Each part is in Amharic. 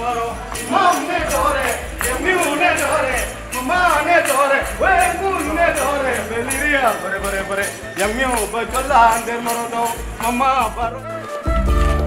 moro, mam ne dore, yamiu ne dore, mama ne dore, wengu ne dore, beliria bare bare bare, yamiu bajola ander moro do, mama baro.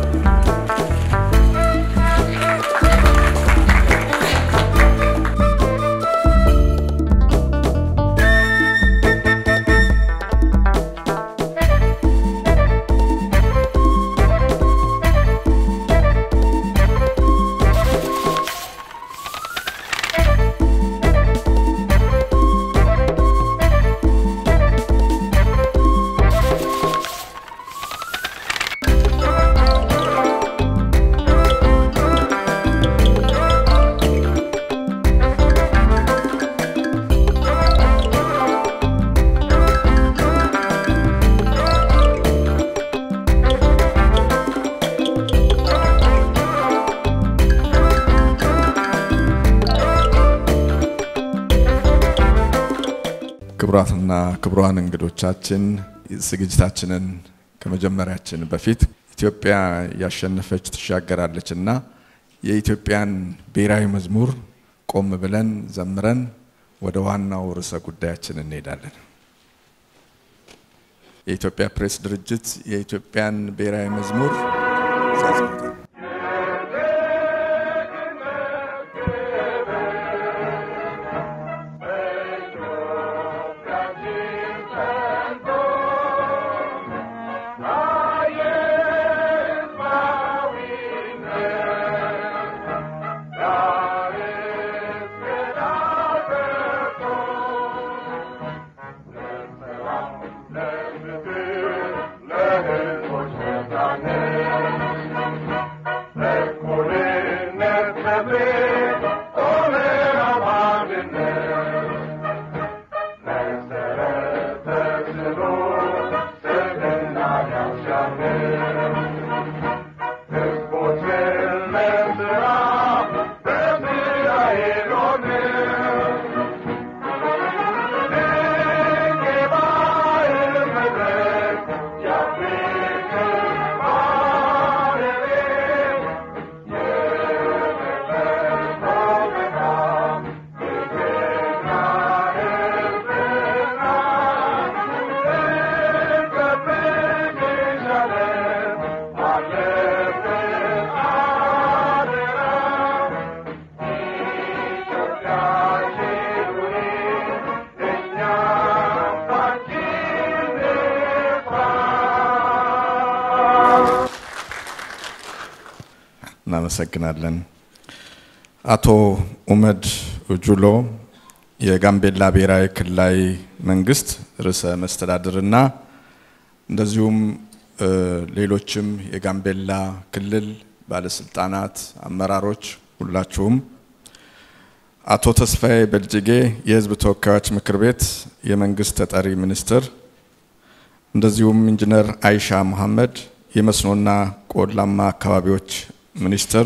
ክቡራትና ክቡራን እንግዶቻችን ዝግጅታችንን ከመጀመሪያችን በፊት ኢትዮጵያ ያሸነፈች ትሻገራለች እና የኢትዮጵያን ብሔራዊ መዝሙር ቆም ብለን ዘምረን ወደ ዋናው ርዕሰ ጉዳያችን እንሄዳለን። የኢትዮጵያ ፕሬስ ድርጅት የኢትዮጵያን ብሔራዊ መዝሙር ሲያዘምተን እናመሰግናለን። አቶ ኡመድ ኡጁሎ የጋምቤላ ብሔራዊ ክልላዊ መንግስት ርዕሰ መስተዳድርና እንደዚሁም እ ሌሎችም የጋምቤላ ክልል ባለስልጣናት፣ አመራሮች ሁላችሁም፣ አቶ ተስፋዬ በልጅጌ የህዝብ ተወካዮች ምክር ቤት የመንግስት ተጠሪ ሚኒስትር፣ እንደዚሁም ኢንጂነር አይሻ መሐመድ የመስኖና ቆላማ አካባቢዎች ሚኒስትር፣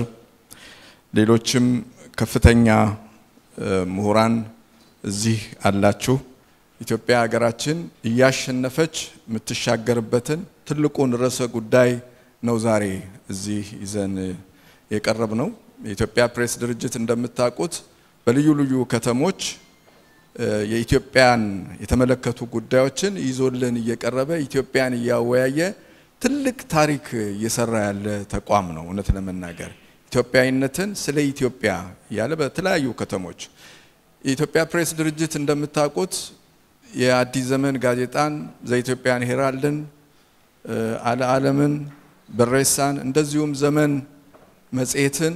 ሌሎችም ከፍተኛ እ ምሁራን እዚህ አላችሁ። ኢትዮጵያ ሀገራችን እያሸነፈች የምትሻገርበትን ትልቁን ርዕሰ ጉዳይ ነው ዛሬ እዚህ ይዘን የቀረብ ነው። የኢትዮጵያ ፕሬስ ድርጅት እንደምታውቁት በልዩ ልዩ ከተሞች እ የኢትዮጵያን የተመለከቱ ጉዳዮችን ይዞልን እየቀረበ ኢትዮጵያን እያወያየ ትልቅ ታሪክ እየሰራ ያለ ተቋም ነው። እውነት ለመናገር ኢትዮጵያዊነትን ስለ ኢትዮጵያ እያለ በተለያዩ ከተሞች የኢትዮጵያ ፕሬስ ድርጅት እንደምታውቁት የአዲስ ዘመን ጋዜጣን ዘኢትዮጵያን ሄራልድን፣ አለ ዓለምን፣ በሬሳን እንደዚሁም ዘመን መጽሔትን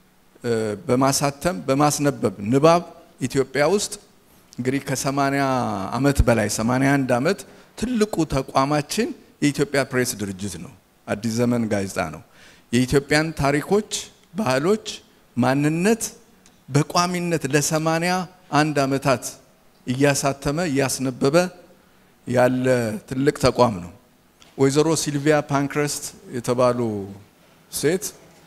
በማሳተም በማስነበብ ንባብ ኢትዮጵያ ውስጥ እንግዲህ ከ80 ዓመት በላይ 81 ዓመት ትልቁ ተቋማችን የኢትዮጵያ ፕሬስ ድርጅት ነው። አዲስ ዘመን ጋዜጣ ነው። የኢትዮጵያን ታሪኮች፣ ባህሎች፣ ማንነት በቋሚነት ለሰማንያ አንድ ዓመታት እያሳተመ እያስነበበ ያለ ትልቅ ተቋም ነው። ወይዘሮ ሲልቪያ ፓንክረስት የተባሉ ሴት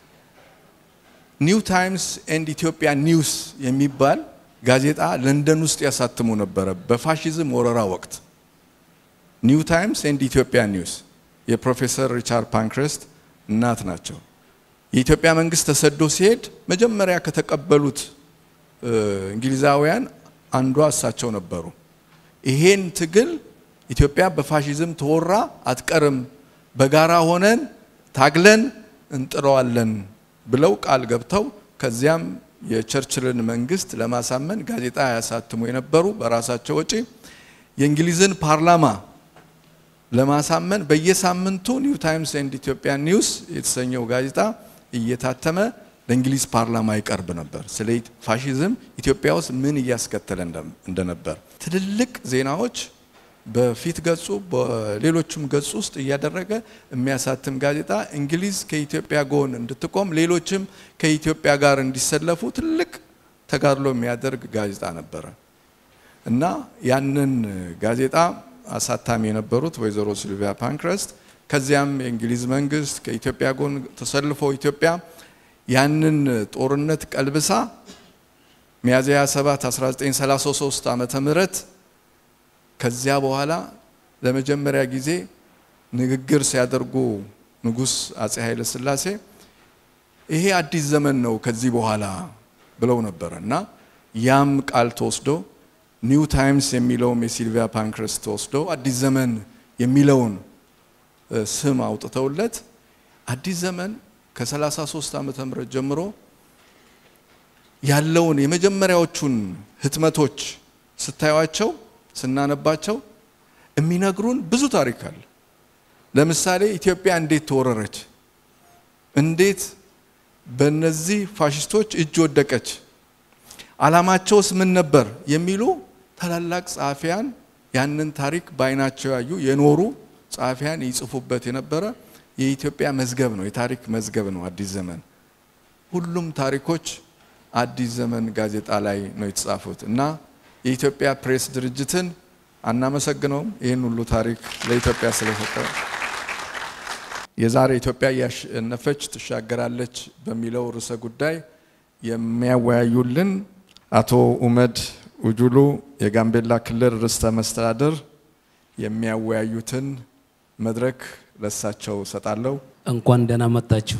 ኒው ታይምስ ኤንድ ኢትዮጵያ ኒውስ የሚባል ጋዜጣ ለንደን ውስጥ ያሳትሙ ነበረ በፋሽዝም ወረራ ወቅት። ኒው ታይምስ ኤንድ ኢትዮጵያ ኒውስ የፕሮፌሰር ሪቻርድ ፓንክረስት እናት ናቸው። የኢትዮጵያ መንግስት ተሰዶ ሲሄድ መጀመሪያ ከተቀበሉት እንግሊዛውያን አንዷ እሳቸው ነበሩ። ይሄን ትግል ኢትዮጵያ በፋሽዝም ተወራ አትቀርም፣ በጋራ ሆነን ታግለን እንጥረዋለን ብለው ቃል ገብተው ከዚያም የቸርችልን መንግስት ለማሳመን ጋዜጣ ያሳትሙ የነበሩ በራሳቸው ወጪ የእንግሊዝን ፓርላማ ለማሳመን በየሳምንቱ ኒው ታይምስ ኤንድ ኢትዮጵያን ኒውስ የተሰኘው ጋዜጣ እየታተመ ለእንግሊዝ ፓርላማ ይቀርብ ነበር። ስለ ፋሽዝም ኢትዮጵያ ውስጥ ምን እያስከተለ እንደነበር ትልልቅ ዜናዎች በፊት ገጹ በሌሎችም ገጹ ውስጥ እያደረገ የሚያሳትም ጋዜጣ እንግሊዝ ከኢትዮጵያ ጎን እንድትቆም ሌሎችም ከኢትዮጵያ ጋር እንዲሰለፉ ትልቅ ተጋድሎ የሚያደርግ ጋዜጣ ነበረ እና ያንን ጋዜጣ አሳታሚ የነበሩት ወይዘሮ ሲልቪያ ፓንክረስት ከዚያም የእንግሊዝ መንግስት ከኢትዮጵያ ጎን ተሰልፎ ኢትዮጵያ ያንን ጦርነት ቀልብሳ ሚያዝያ 7 1933 ዓመተ ምህረት ከዚያ በኋላ ለመጀመሪያ ጊዜ ንግግር ሲያደርጉ ንጉስ አጼ ኃይለ ሥላሴ ይሄ አዲስ ዘመን ነው ከዚህ በኋላ ብለው ነበረ እና ያም ቃል ተወስዶ ኒው ታይምስ የሚለውም የሲልቪያ ፓንክረስት ተወስዶ አዲስ ዘመን የሚለውን ስም አውጥተውለት አዲስ ዘመን ከ33 ዓመተ ምህረት ጀምሮ ያለውን የመጀመሪያዎቹን ህትመቶች ስታዩቸው ስናነባቸው የሚነግሩን ብዙ ታሪክ አለ። ለምሳሌ ኢትዮጵያ እንዴት ተወረረች፣ እንዴት በእነዚህ ፋሽስቶች እጅ ወደቀች፣ አላማቸውስ ምን ነበር የሚሉ ታላላቅ ጸሐፊያን ያንን ታሪክ በአይናቸው ያዩ የኖሩ ጸሐፊያን ይጽፉበት የነበረ የኢትዮጵያ መዝገብ ነው፣ የታሪክ መዝገብ ነው አዲስ ዘመን። ሁሉም ታሪኮች አዲስ ዘመን ጋዜጣ ላይ ነው የተጻፉት እና የኢትዮጵያ ፕሬስ ድርጅትን አናመሰግነውም ይህን ሁሉ ታሪክ ለኢትዮጵያ ስለሰጠ። የዛሬ ኢትዮጵያ እያሸነፈች ትሻገራለች በሚለው ርዕሰ ጉዳይ የሚያወያዩልን አቶ ኡመድ ኡጁሉ የጋምቤላ ክልል ርዕሰ መስተዳድር የሚያወያዩትን መድረክ ለሳቸው ሰጣለሁ። እንኳን ደህና መጣችሁ።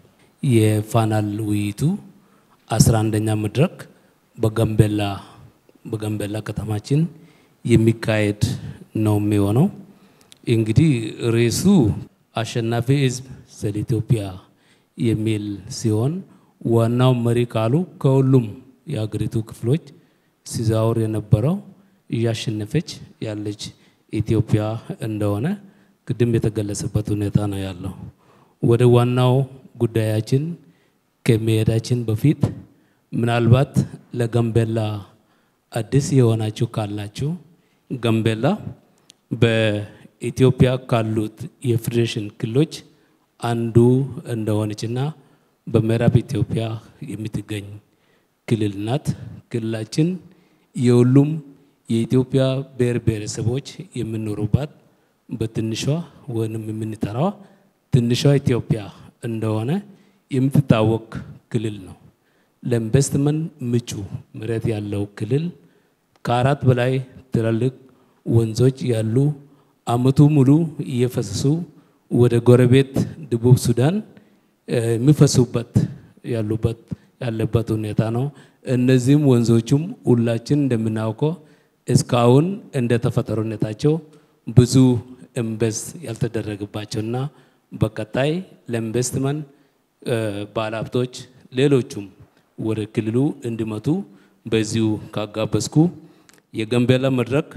የፋናል ውይይቱ አስራ አንደኛ መድረክ በጋምቤላ በጋምቤላ ከተማችን የሚካሄድ ነው የሚሆነው። እንግዲህ ርዕሱ አሸናፊ ሕዝብ ስለ ኢትዮጵያ የሚል ሲሆን ዋናው መሪ ቃሉ ከሁሉም የሀገሪቱ ክፍሎች ሲዛወር የነበረው እያሸነፈች ያለች ኢትዮጵያ እንደሆነ ቅድም የተገለጸበት ሁኔታ ነው ያለው። ወደ ዋናው ጉዳያችን ከመሄዳችን በፊት ምናልባት ለጋምቤላ አዲስ የሆናችሁ ካላችሁ ጋምቤላ በኢትዮጵያ ካሉት የፌዴሬሽን ክልሎች አንዱ እንደሆነችና በምዕራብ ኢትዮጵያ የምትገኝ ክልል ናት። ክልላችን የሁሉም የኢትዮጵያ ብሔር ብሔረሰቦች የሚኖሩባት በትንሿ ወይም የምንጠራዋ ትንሿ ኢትዮጵያ እንደሆነ የምትታወቅ ክልል ነው። ለኢንቨስትመንት ምቹ መሬት ያለው ክልል ከአራት በላይ ትላልቅ ወንዞች ያሉ አመቱ ሙሉ እየፈሰሱ ወደ ጎረቤት ደቡብ ሱዳን የሚፈሱበት ያሉበት ያለበት ሁኔታ ነው። እነዚህም ወንዞቹም ሁላችን እንደምናውቀው እስካሁን እንደ ተፈጥሮነታቸው ብዙ ኢንቨስት ያልተደረገባቸውና በቀጣይ ለኢንቨስትመንት ባለሀብቶች ሌሎቹም ወደ ክልሉ እንዲመጡ በዚሁ ካጋበዝኩ የጋምቤላ መድረክ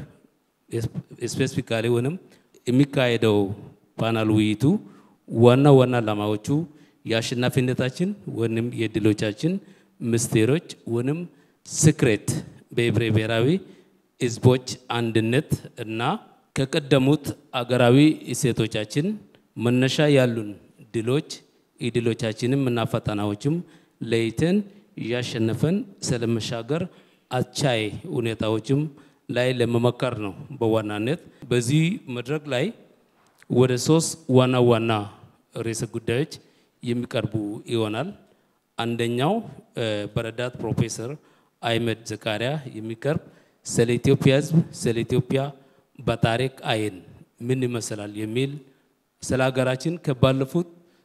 ስፔሲፊካሊ ወይም የሚካሄደው ፓናል ውይይቱ ዋና ዋና ዓላማዎቹ የአሸናፊነታችን ወይም የድሎቻችን ምስጢሮች ወይም ስክሬት በህብረ ብሔራዊ ህዝቦች አንድነት እና ከቀደሙት አገራዊ እሴቶቻችን መነሻ ያሉን ድሎች የድሎቻችንም እና ፈተናዎችም ለይተን እያሸነፈን ስለመሻገር አቻይ ሁኔታዎችም ላይ ለመመከር ነው። በዋናነት በዚህ መድረክ ላይ ወደ ሶስት ዋና ዋና ርዕሰ ጉዳዮች የሚቀርቡ ይሆናል። አንደኛው በረዳት ፕሮፌሰር አህመድ ዘካሪያ የሚቀርብ ስለ ኢትዮጵያ ህዝብ ስለ ኢትዮጵያ በታሪክ አይን ምን ይመስላል የሚል ስለ ሀገራችን ከባለፉት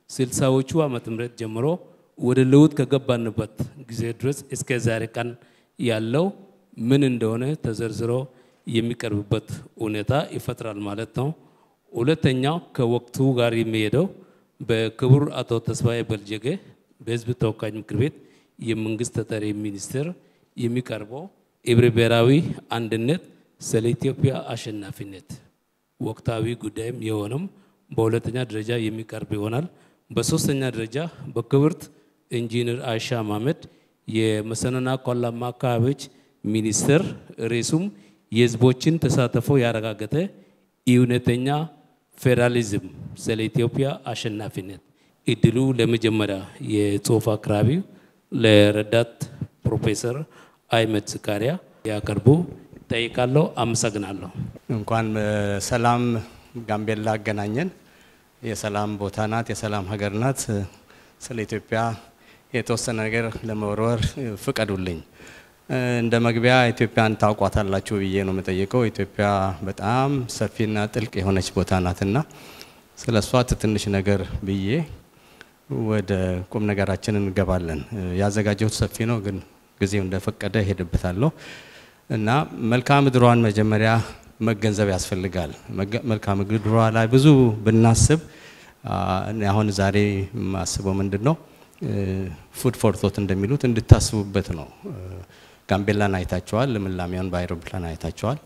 ስልሳዎቹ ዓመተ ምህረት ጀምሮ ወደ ለውጥ ከገባንበት ጊዜ ድረስ እስከ ዛሬ ቀን ያለው ምን እንደሆነ ተዘርዝሮ የሚቀርብበት ሁኔታ ይፈጥራል ማለት ነው። ሁለተኛው ከወቅቱ ጋር የሚሄደው በክቡር አቶ ተስፋዬ በልጀጌ በሕዝብ ተወካዮች ምክር ቤት የመንግስት ተጠሪ ሚኒስትር የሚቀርበው ህብረ ብሔራዊ አንድነት ስለ ኢትዮጵያ አሸናፊነት ወቅታዊ ጉዳይም የሆነም በሁለተኛ ደረጃ የሚቀርብ ይሆናል። በሶስተኛ ደረጃ በክብርት ኢንጂነር አይሻ ማመድ የመስኖና ቆላማ አካባቢዎች ሚኒስትር ርዕሱም የህዝቦችን ተሳትፎ ያረጋገጠ እውነተኛ ፌዴራሊዝም ስለ ኢትዮጵያ አሸናፊነት። እድሉ ለመጀመሪያ የጽሁፍ አቅራቢው ለረዳት ፕሮፌሰር አይመድ ዝካሪያ ያቀርቡ ጠይቃለሁ። አመሰግናለሁ። እንኳን ሰላም ጋምቤላ አገናኘን። የሰላም ቦታ ናት፣ የሰላም ሀገር ናት። ስለ ኢትዮጵያ የተወሰነ ነገር ለመወርወር ፍቀዱልኝ። እንደ መግቢያ ኢትዮጵያን ታውቋታላችሁ ብዬ ነው የምጠይቀው። ኢትዮጵያ በጣም ሰፊና ጥልቅ የሆነች ቦታ ናትና ስለ እሷ ትንሽ ነገር ብዬ ወደ ቁም ነገራችን እንገባለን። ያዘጋጀሁት ሰፊ ነው፣ ግን ጊዜው እንደፈቀደ እሄድበታለሁ እና መልክዓ ምድሯን መጀመሪያ መገንዘብ ያስፈልጋል። መልክዓ ምድሯ ላይ ብዙ ብናስብ አሁን ዛሬ የማስበው ምንድን ነው ፉድ ፎር ቶት እንደሚሉት እንድታስቡበት ነው። ጋምቤላን አይታቸዋል። ልምላሜውን በአይሮፕላን አይታቸዋል።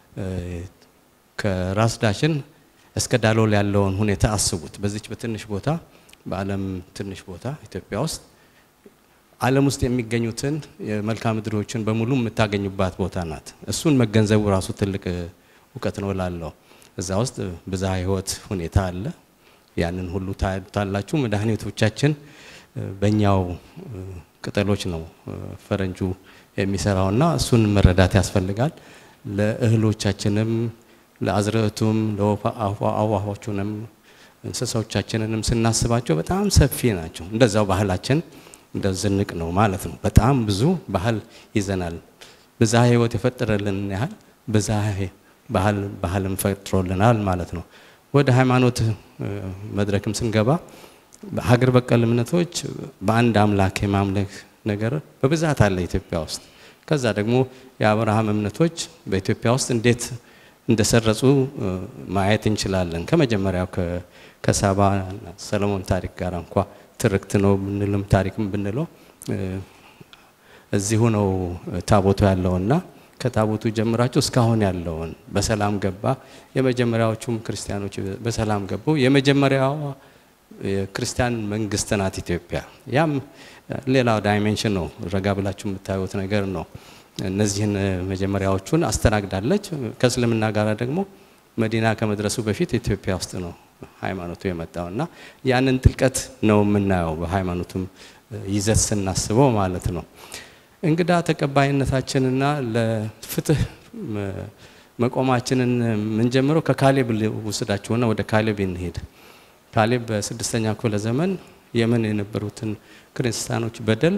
ከራስ ዳሽን እስከ ዳሎል ያለውን ሁኔታ አስቡት። በዚች በትንሽ ቦታ በዓለም ትንሽ ቦታ ኢትዮጵያ ውስጥ ዓለም ውስጥ የሚገኙትን የመልክዓ ምድሮችን በሙሉ የምታገኙባት ቦታ ናት። እሱን መገንዘቡ ራሱ ትልቅ እውቀት ነው እላለሁ። እዛ ውስጥ ብዝሃ ሕይወት ሁኔታ አለ። ያንን ሁሉ ታላችሁ። መድኃኒቶቻችን በእኛው ቅጠሎች ነው ፈረንጁ የሚሰራውና እሱን መረዳት ያስፈልጋል። ለእህሎቻችንም፣ ለአዝርዕቱም፣ ለአዋፋዎቹንም እንስሳዎቻችንንም ስናስባቸው በጣም ሰፊ ናቸው። እንደዛው ባህላችን እንደ ዝንቅ ነው ማለት ነው። በጣም ብዙ ባህል ይዘናል። ብዝሃ ሕይወት የፈጠረልን ያህል ብዝሃ ባህል ባህልም ፈጥሮልናል ማለት ነው። ወደ ሃይማኖት መድረክም ስንገባ ሀገር በቀል እምነቶች በአንድ አምላክ የማምለክ ነገር በብዛት አለ ኢትዮጵያ ውስጥ። ከዛ ደግሞ የአብርሃም እምነቶች በኢትዮጵያ ውስጥ እንዴት እንደሰረጹ ማየት እንችላለን። ከመጀመሪያው ከሳባ ሰለሞን ታሪክ ጋር እንኳ ትርክት ነው ብንልም ታሪክም ብንለው እዚሁ ነው ታቦቱ ያለውና ከታቦቱ ጀምራችሁ እስካሁን ያለውን በሰላም ገባ። የመጀመሪያዎቹም ክርስቲያኖች በሰላም ገቡ። የመጀመሪያዋ የክርስቲያን መንግስት ናት ኢትዮጵያ። ያም ሌላው ዳይሜንሽን ነው፣ ረጋ ብላችሁ የምታዩት ነገር ነው። እነዚህን መጀመሪያዎቹን አስተናግዳለች። ከእስልምና ጋር ደግሞ መዲና ከመድረሱ በፊት ኢትዮጵያ ውስጥ ነው ሃይማኖቱ የመጣው እና ያንን ጥልቀት ነው የምናየው በሃይማኖቱም ይዘት ስናስበው ማለት ነው። እንግዳ ተቀባይነታችንና ለፍትህ መቆማችንን የምንጀምረው ከካሌብ ውስዳችሁና ወደ ካሌብ እንሄድ። ካሌብ በስድስተኛ ክፍለ ዘመን የመን የነበሩትን ክርስቲያኖች በደል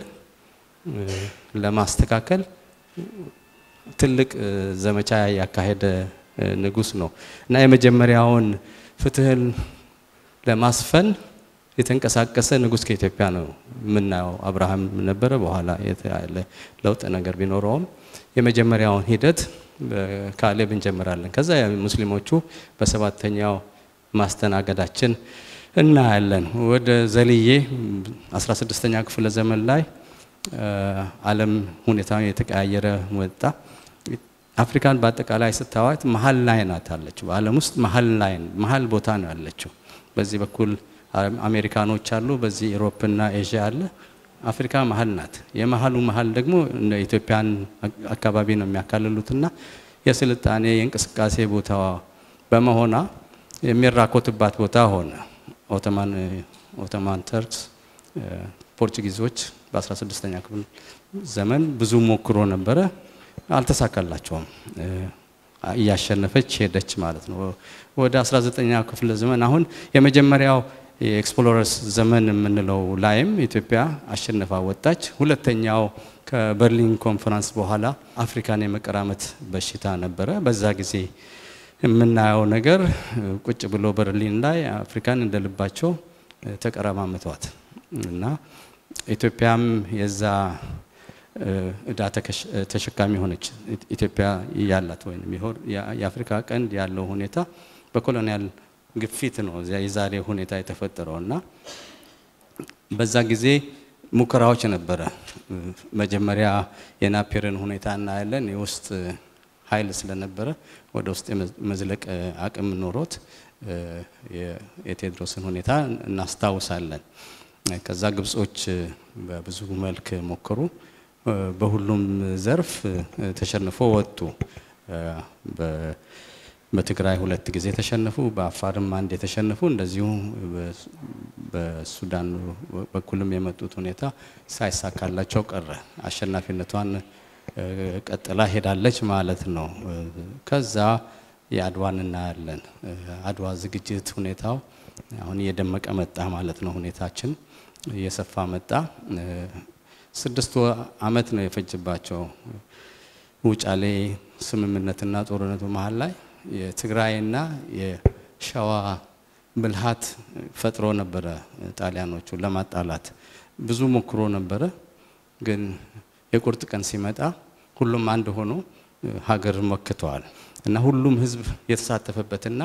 ለማስተካከል ትልቅ ዘመቻ ያካሄደ ንጉስ ነው እና የመጀመሪያውን ፍትህን ለማስፈን የተንቀሳቀሰ ንጉስ ከኢትዮጵያ ነው የምናየው። አብርሃም ነበረ። በኋላ ያለ ለውጥ ነገር ቢኖረውም የመጀመሪያውን ሂደት በካሌብ እንጀምራለን። ከዛ ሙስሊሞቹ በሰባተኛው ማስተናገዳችን እናያለን። ወደ ዘልዬ 16ኛ ክፍለ ዘመን ላይ ዓለም ሁኔታውን የተቀያየረ ወጣ። አፍሪካን በአጠቃላይ ስታዋት መሀል ላይ ናት አለችው። በዓለም ውስጥ መሀል ላይ መሀል ቦታ ነው ያለችው። በዚህ በኩል አሜሪካኖች አሉ፣ በዚህ ኢሮፕና ኤዥያ አለ። አፍሪካ መሀል ናት። የመሀሉ መሀል ደግሞ ኢትዮጵያን አካባቢ ነው የሚያካልሉትና የስልጣኔ የእንቅስቃሴ ቦታ በመሆኗ የሚራኮትባት ቦታ ሆነ። ኦቶማን ኦቶማን ተርክስ ፖርቹጊዞች በ16ኛ ክፍል ዘመን ብዙ ሞክሮ ነበረ፣ አልተሳካላቸውም። እያሸነፈች ሄደች ማለት ነው። ወደ 19ኛ ክፍለ ዘመን አሁን የመጀመሪያው የኤክስፕሎረርስ ዘመን የምንለው ላይም ኢትዮጵያ አሸንፋ ወጣች። ሁለተኛው ከበርሊን ኮንፈረንስ በኋላ አፍሪካን የመቀራመት በሽታ ነበረ። በዛ ጊዜ የምናየው ነገር ቁጭ ብሎ በርሊን ላይ አፍሪካን እንደ ልባቸው ተቀረማምቷት እና ኢትዮጵያም የዛ እዳ ተሸካሚ ሆነች። ኢትዮጵያ ያላት ወይም የአፍሪካ ቀንድ ያለው ሁኔታ በኮሎኒያል ግፊት ነው የዛሬ ሁኔታ የተፈጠረው እና በዛ ጊዜ ሙከራዎች ነበረ። መጀመሪያ የናፒርን ሁኔታ እናያለን። የውስጥ ኃይል ስለነበረ ወደ ውስጥ የመዝለቅ አቅም ኖሮት የቴዎድሮስን ሁኔታ እናስታውሳለን። ከዛ ግብጾች በብዙ መልክ ሞከሩ። በሁሉም ዘርፍ ተሸንፎ ወጡ። በትግራይ ሁለት ጊዜ ተሸነፉ፣ በአፋርም አንድ የተሸነፉ እንደዚሁ በሱዳን በኩልም የመጡት ሁኔታ ሳይሳካላቸው ቀረ። አሸናፊነቷን ቀጥላ ሄዳለች ማለት ነው። ከዛ የአድዋን እናያለን። አድዋ ዝግጅት ሁኔታው አሁን እየደመቀ መጣ ማለት ነው። ሁኔታችን እየሰፋ መጣ። ስድስት አመት ነው የፈጅባቸው ውጫሌ ስምምነትና ጦርነቱ መሀል ላይ የትግራይና የሸዋ ብልሃት ፈጥሮ ነበረ። ጣሊያኖቹ ለማጣላት ብዙ ሞክሮ ነበረ። ግን የቁርጥ ቀን ሲመጣ ሁሉም አንድ ሆኖ ሀገር መክተዋል እና ሁሉም ህዝብ የተሳተፈበትና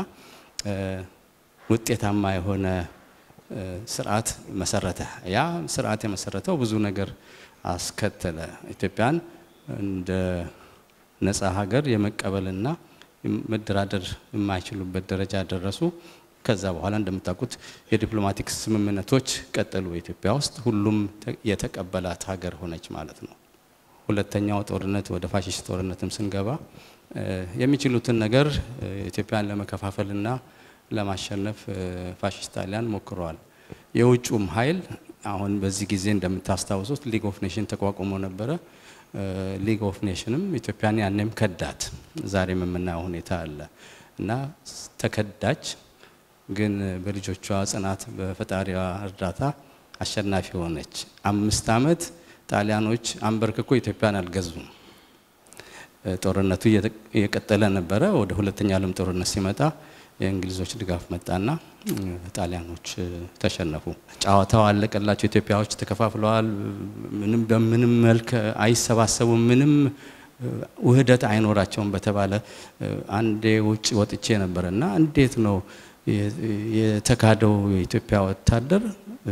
ውጤታማ የሆነ ስርዓት መሰረተ። ያ ስርዓት የመሰረተው ብዙ ነገር አስከተለ። ኢትዮጵያን እንደ ነፃ ሀገር የመቀበልና መደራደር የማይችሉበት ደረጃ ደረሱ። ከዛ በኋላ እንደምታውቁት የዲፕሎማቲክ ስምምነቶች ቀጠሉ። ኢትዮጵያ ውስጥ ሁሉም የተቀበላት ሀገር ሆነች ማለት ነው። ሁለተኛው ጦርነት ወደ ፋሽስት ጦርነትም ስንገባ የሚችሉትን ነገር ኢትዮጵያን ለመከፋፈልና ለማሸነፍ ፋሽስት ጣሊያን ሞክረዋል። የውጩም ኃይል አሁን በዚህ ጊዜ እንደምታስታውሱት ሊግ ኦፍ ኔሽን ተቋቁሞ ነበረ። ሊግ ኦፍ ኔሽንም ኢትዮጵያን ያኔም ከዳት። ዛሬም የምናየው ሁኔታ አለ እና ተከዳች። ግን በልጆቿ ጽናት፣ በፈጣሪዋ እርዳታ አሸናፊ ሆነች። አምስት ዓመት ጣሊያኖች አንበርክኮ ኢትዮጵያን አልገዙም። ጦርነቱ እየቀጠለ ነበረ። ወደ ሁለተኛ ዓለም ጦርነት ሲመጣ የእንግሊዞች ድጋፍ መጣና ጣሊያኖች ተሸነፉ። ጨዋታው አለቀላቸው። ኢትዮጵያዎች ተከፋፍለዋል። ምንም በምንም መልክ አይሰባሰቡም። ምንም ውህደት አይኖራቸውም በተባለ አንዴ ውጭ ወጥቼ ነበረ እና እንዴት ነው የተካደው የኢትዮጵያ ወታደር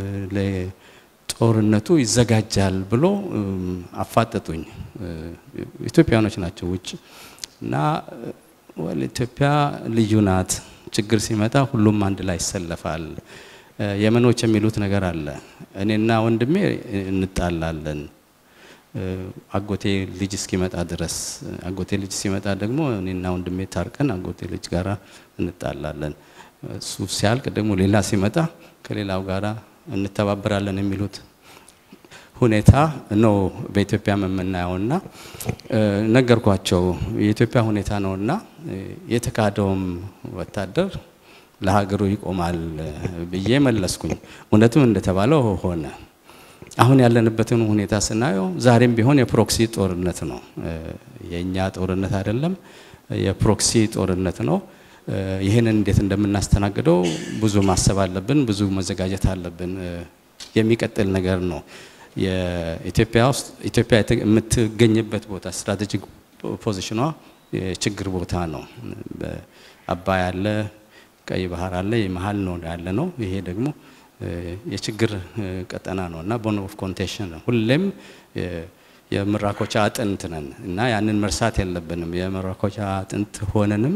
ለጦርነቱ ይዘጋጃል ብሎ አፋጠጡኝ። ኢትዮጵያኖች ናቸው ውጭ እና ወል ኢትዮጵያ ልዩ ናት። ችግር ሲመጣ ሁሉም አንድ ላይ ይሰለፋል። የመኖች የሚሉት ነገር አለ። እኔና ወንድሜ እንጣላለን አጎቴ ልጅ እስኪመጣ ድረስ። አጎቴ ልጅ ሲመጣ ደግሞ እኔና ወንድሜ ታርቀን አጎቴ ልጅ ጋራ እንጣላለን። እሱ ሲያልቅ ደግሞ ሌላ ሲመጣ ከሌላው ጋራ እንተባበራለን የሚሉት ሁኔታ ነው በኢትዮጵያ የምናየውና ነገርኳቸው። የኢትዮጵያ ሁኔታ ነውና የተካደውም ወታደር ለሀገሩ ይቆማል ብዬ መለስኩኝ። እውነቱም እንደተባለው ሆነ። አሁን ያለንበትን ሁኔታ ስናየው ዛሬም ቢሆን የፕሮክሲ ጦርነት ነው። የእኛ ጦርነት አይደለም፣ የፕሮክሲ ጦርነት ነው። ይህንን እንዴት እንደምናስተናግደው ብዙ ማሰብ አለብን፣ ብዙ መዘጋጀት አለብን። የሚቀጥል ነገር ነው። የኢትዮጵያ ውስጥ ኢትዮጵያ የምትገኝበት ቦታ ስትራቴጂክ ፖዚሽኗ የችግር ቦታ ነው። አባይ አለ፣ ቀይ ባህር አለ፣ የመሀል ነው ያለ ነው። ይሄ ደግሞ የችግር ቀጠና ነው እና ቦን ኦፍ ኮንቴንሽን ነው። ሁሌም የምራኮቻ አጥንት ነን እና ያንን መርሳት የለብንም። የምራኮቻ አጥንት ሆነንም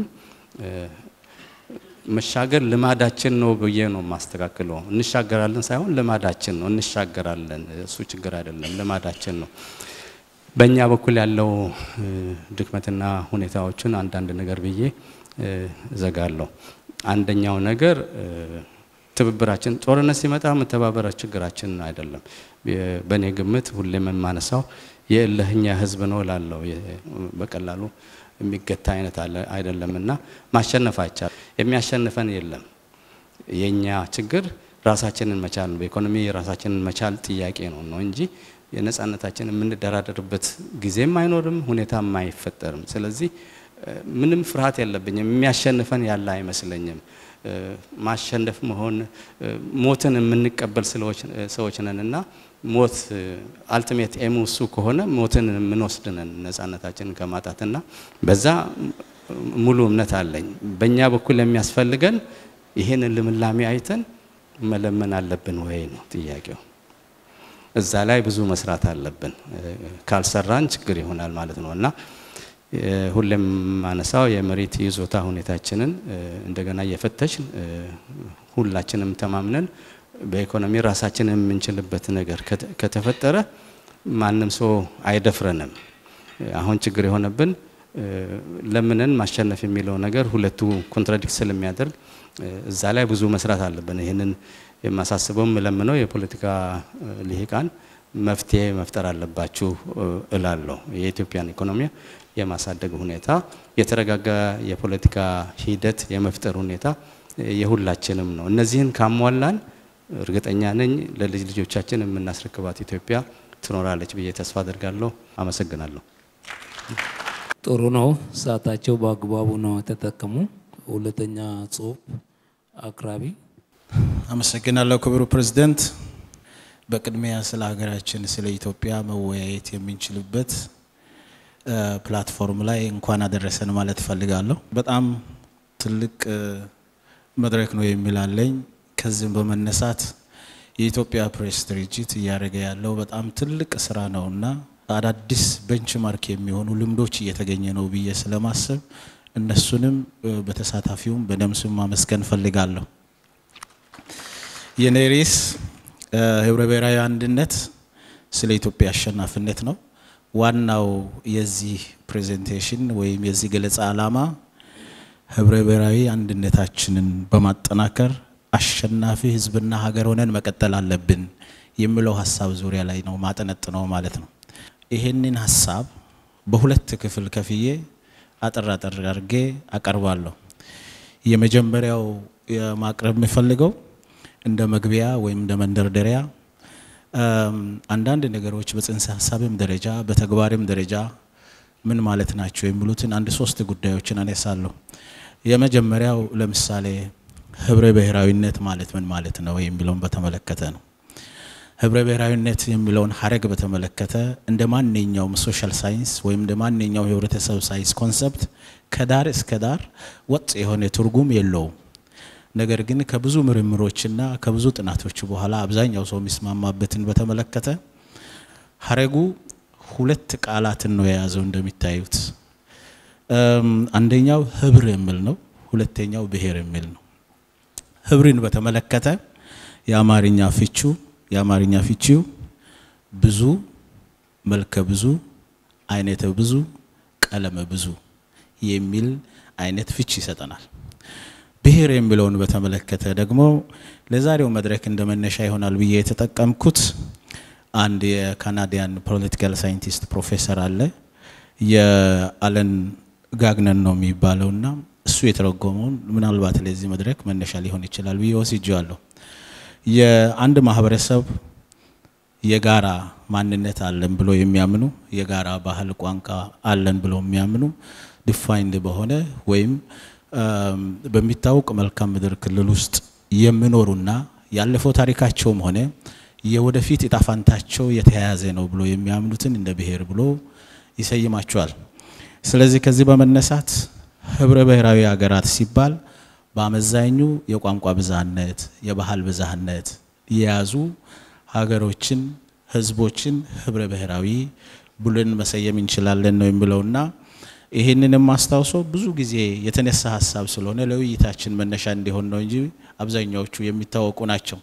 መሻገር ልማዳችን ነው ብዬ ነው የማስተካክለው። እንሻገራለን ሳይሆን ልማዳችን ነው፣ እንሻገራለን። እሱ ችግር አይደለም፣ ልማዳችን ነው። በእኛ በኩል ያለው ድክመትና ሁኔታዎችን አንዳንድ ነገር ብዬ እዘጋለሁ። አንደኛው ነገር ትብብራችን፣ ጦርነት ሲመጣ መተባበር ችግራችን አይደለም። በእኔ ግምት ሁሌም የማነሳው የእልህኛ ህዝብ ነው ላለው በቀላሉ የሚገታ አይነት አይደለም እና ማሸነፍ አይቻል። የሚያሸንፈን የለም። የእኛ ችግር ራሳችንን መቻል ነው። በኢኮኖሚ ራሳችንን መቻል ጥያቄ ነው ነው እንጂ የነጻነታችን የምንደራደርበት ጊዜም አይኖርም፣ ሁኔታም አይፈጠርም። ስለዚህ ምንም ፍርሃት የለብኝም። የሚያሸንፈን ያለ አይመስለኝም። ማሸነፍ መሆን ሞትን የምንቀበል ሰዎች ነን እና ሞት አልቲሜት ኤሙ እሱ ከሆነ ሞትን የምንወስድ ነን ነጻነታችንን ከማጣትና በዛ ሙሉ እምነት አለኝ። በእኛ በኩል የሚያስፈልገን ይህንን ልምላሜ አይተን መለመን አለብን ወይ ነው ጥያቄው። እዛ ላይ ብዙ መስራት አለብን። ካልሰራን ችግር ይሆናል ማለት ነው እና ሁሌም ማነሳው የመሬት ይዞታ ሁኔታችንን እንደገና እየፈተሽን ሁላችንም ተማምነን በኢኮኖሚ ራሳችንን የምንችልበት ነገር ከተፈጠረ ማንም ሰው አይደፍረንም። አሁን ችግር የሆነብን ለምንን ማሸነፍ የሚለው ነገር ሁለቱ ኮንትራዲክት ስለሚያደርግ እዛ ላይ ብዙ መስራት አለብን። ይህንን የማሳስበው የምለምነው የፖለቲካ ልሂቃን መፍትሄ መፍጠር አለባችሁ እላለሁ። የኢትዮጵያን ኢኮኖሚ የማሳደግ ሁኔታ፣ የተረጋጋ የፖለቲካ ሂደት የመፍጠር ሁኔታ የሁላችንም ነው። እነዚህን ካሟላን እርግጠኛ ነኝ ለልጅ ልጆቻችን የምናስረክባት ኢትዮጵያ ትኖራለች ብዬ ተስፋ አደርጋለሁ። አመሰግናለሁ። ጥሩ ነው። ሰዓታቸው በአግባቡ ነው የተጠቀሙ። ሁለተኛ ጽሁፍ አቅራቢ አመሰግናለሁ ክቡር ፕሬዝደንት። በቅድሚያ ስለ ሀገራችን ስለ ኢትዮጵያ መወያየት የምንችልበት ፕላትፎርም ላይ እንኳን አደረሰን ማለት እፈልጋለሁ። በጣም ትልቅ መድረክ ነው የሚላለኝ። ከዚህም በመነሳት የኢትዮጵያ ፕሬስ ድርጅት እያደረገ ያለው በጣም ትልቅ ስራ ነውና አዳዲስ ቤንችማርክ የሚሆኑ ልምዶች እየተገኘ ነው ብዬ ስለማሰብ እነሱንም በተሳታፊውም በደምስም ማመስገን ፈልጋለሁ። የኔ ርዕስ ህብረ ብሔራዊ አንድነት ስለ ኢትዮጵያ አሸናፊነት ነው። ዋናው የዚህ ፕሬዘንቴሽን ወይም የዚህ ገለጻ ዓላማ ህብረ ብሔራዊ አንድነታችንን በማጠናከር አሸናፊ ህዝብና ሀገር ሆነን መቀጠል አለብን የሚለው ሀሳብ ዙሪያ ላይ ነው ማጠነጥነው ማለት ነው። ይሄንን ሀሳብ በሁለት ክፍል ከፍዬ አጠር አጠር አድርጌ አቀርባለሁ። የመጀመሪያው ማቅረብ የሚፈልገው እንደ መግቢያ ወይም እንደ መንደርደሪያ አንዳንድ ነገሮች በጽንሰ ሀሳብም ደረጃ በተግባርም ደረጃ ምን ማለት ናቸው የሚሉትን አንድ ሶስት ጉዳዮችን አነሳለሁ። የመጀመሪያው ለምሳሌ ህብረ ብሔራዊነት ማለት ምን ማለት ነው የሚለውን በተመለከተ ነው። ህብረ ብሔራዊነት የሚለውን ሀረግ በተመለከተ እንደ ማንኛውም ሶሻል ሳይንስ ወይም እንደ ማንኛውም የህብረተሰብ ሳይንስ ኮንሰፕት ከዳር እስከ ዳር ወጥ የሆነ ትርጉም የለውም። ነገር ግን ከብዙ ምርምሮችና ከብዙ ጥናቶች በኋላ አብዛኛው ሰው የሚስማማበትን በተመለከተ ሀረጉ ሁለት ቃላትን ነው የያዘው። እንደሚታዩት አንደኛው ህብር የሚል ነው፣ ሁለተኛው ብሔር የሚል ነው። ህብርን በተመለከተ የአማርኛ ፍቹ የአማርኛ ፍቺው ብዙ፣ መልከ ብዙ፣ አይነተ ብዙ፣ ቀለመ ብዙ የሚል አይነት ፍቺ ይሰጠናል። ብሔር የሚለውን በተመለከተ ደግሞ ለዛሬው መድረክ እንደ መነሻ ይሆናል ብዬ የተጠቀምኩት አንድ የካናዲያን ፖለቲካል ሳይንቲስት ፕሮፌሰር አለ የአለን ጋግነን ነው የሚባለው እና እሱ የተረጎመውን ምናልባት ለዚህ መድረክ መነሻ ሊሆን ይችላል ብዬ ወስጄዋለሁ። የአንድ ማህበረሰብ የጋራ ማንነት አለን ብሎ የሚያምኑ የጋራ ባህል፣ ቋንቋ አለን ብሎ የሚያምኑ ዲፋይንድ በሆነ ወይም በሚታወቅ መልካም ምድር ክልል ውስጥ የሚኖሩና ያለፈው ታሪካቸውም ሆነ የወደፊት እጣፋንታቸው የተያያዘ ነው ብሎ የሚያምኑትን እንደ ብሔር ብሎ ይሰይማቸዋል። ስለዚህ ከዚህ በመነሳት ህብረ ብሔራዊ ሀገራት ሲባል በአመዛኙ የቋንቋ ብዝሃነት፣ የባህል ብዝሃነት የያዙ ሀገሮችን፣ ህዝቦችን ህብረ ብሔራዊ ብለን መሰየም እንችላለን ነው የሚለውና ይህንንም አስታውሶ ብዙ ጊዜ የተነሳ ሀሳብ ስለሆነ ለውይይታችን መነሻ እንዲሆን ነው እንጂ አብዛኛዎቹ የሚታወቁ ናቸው።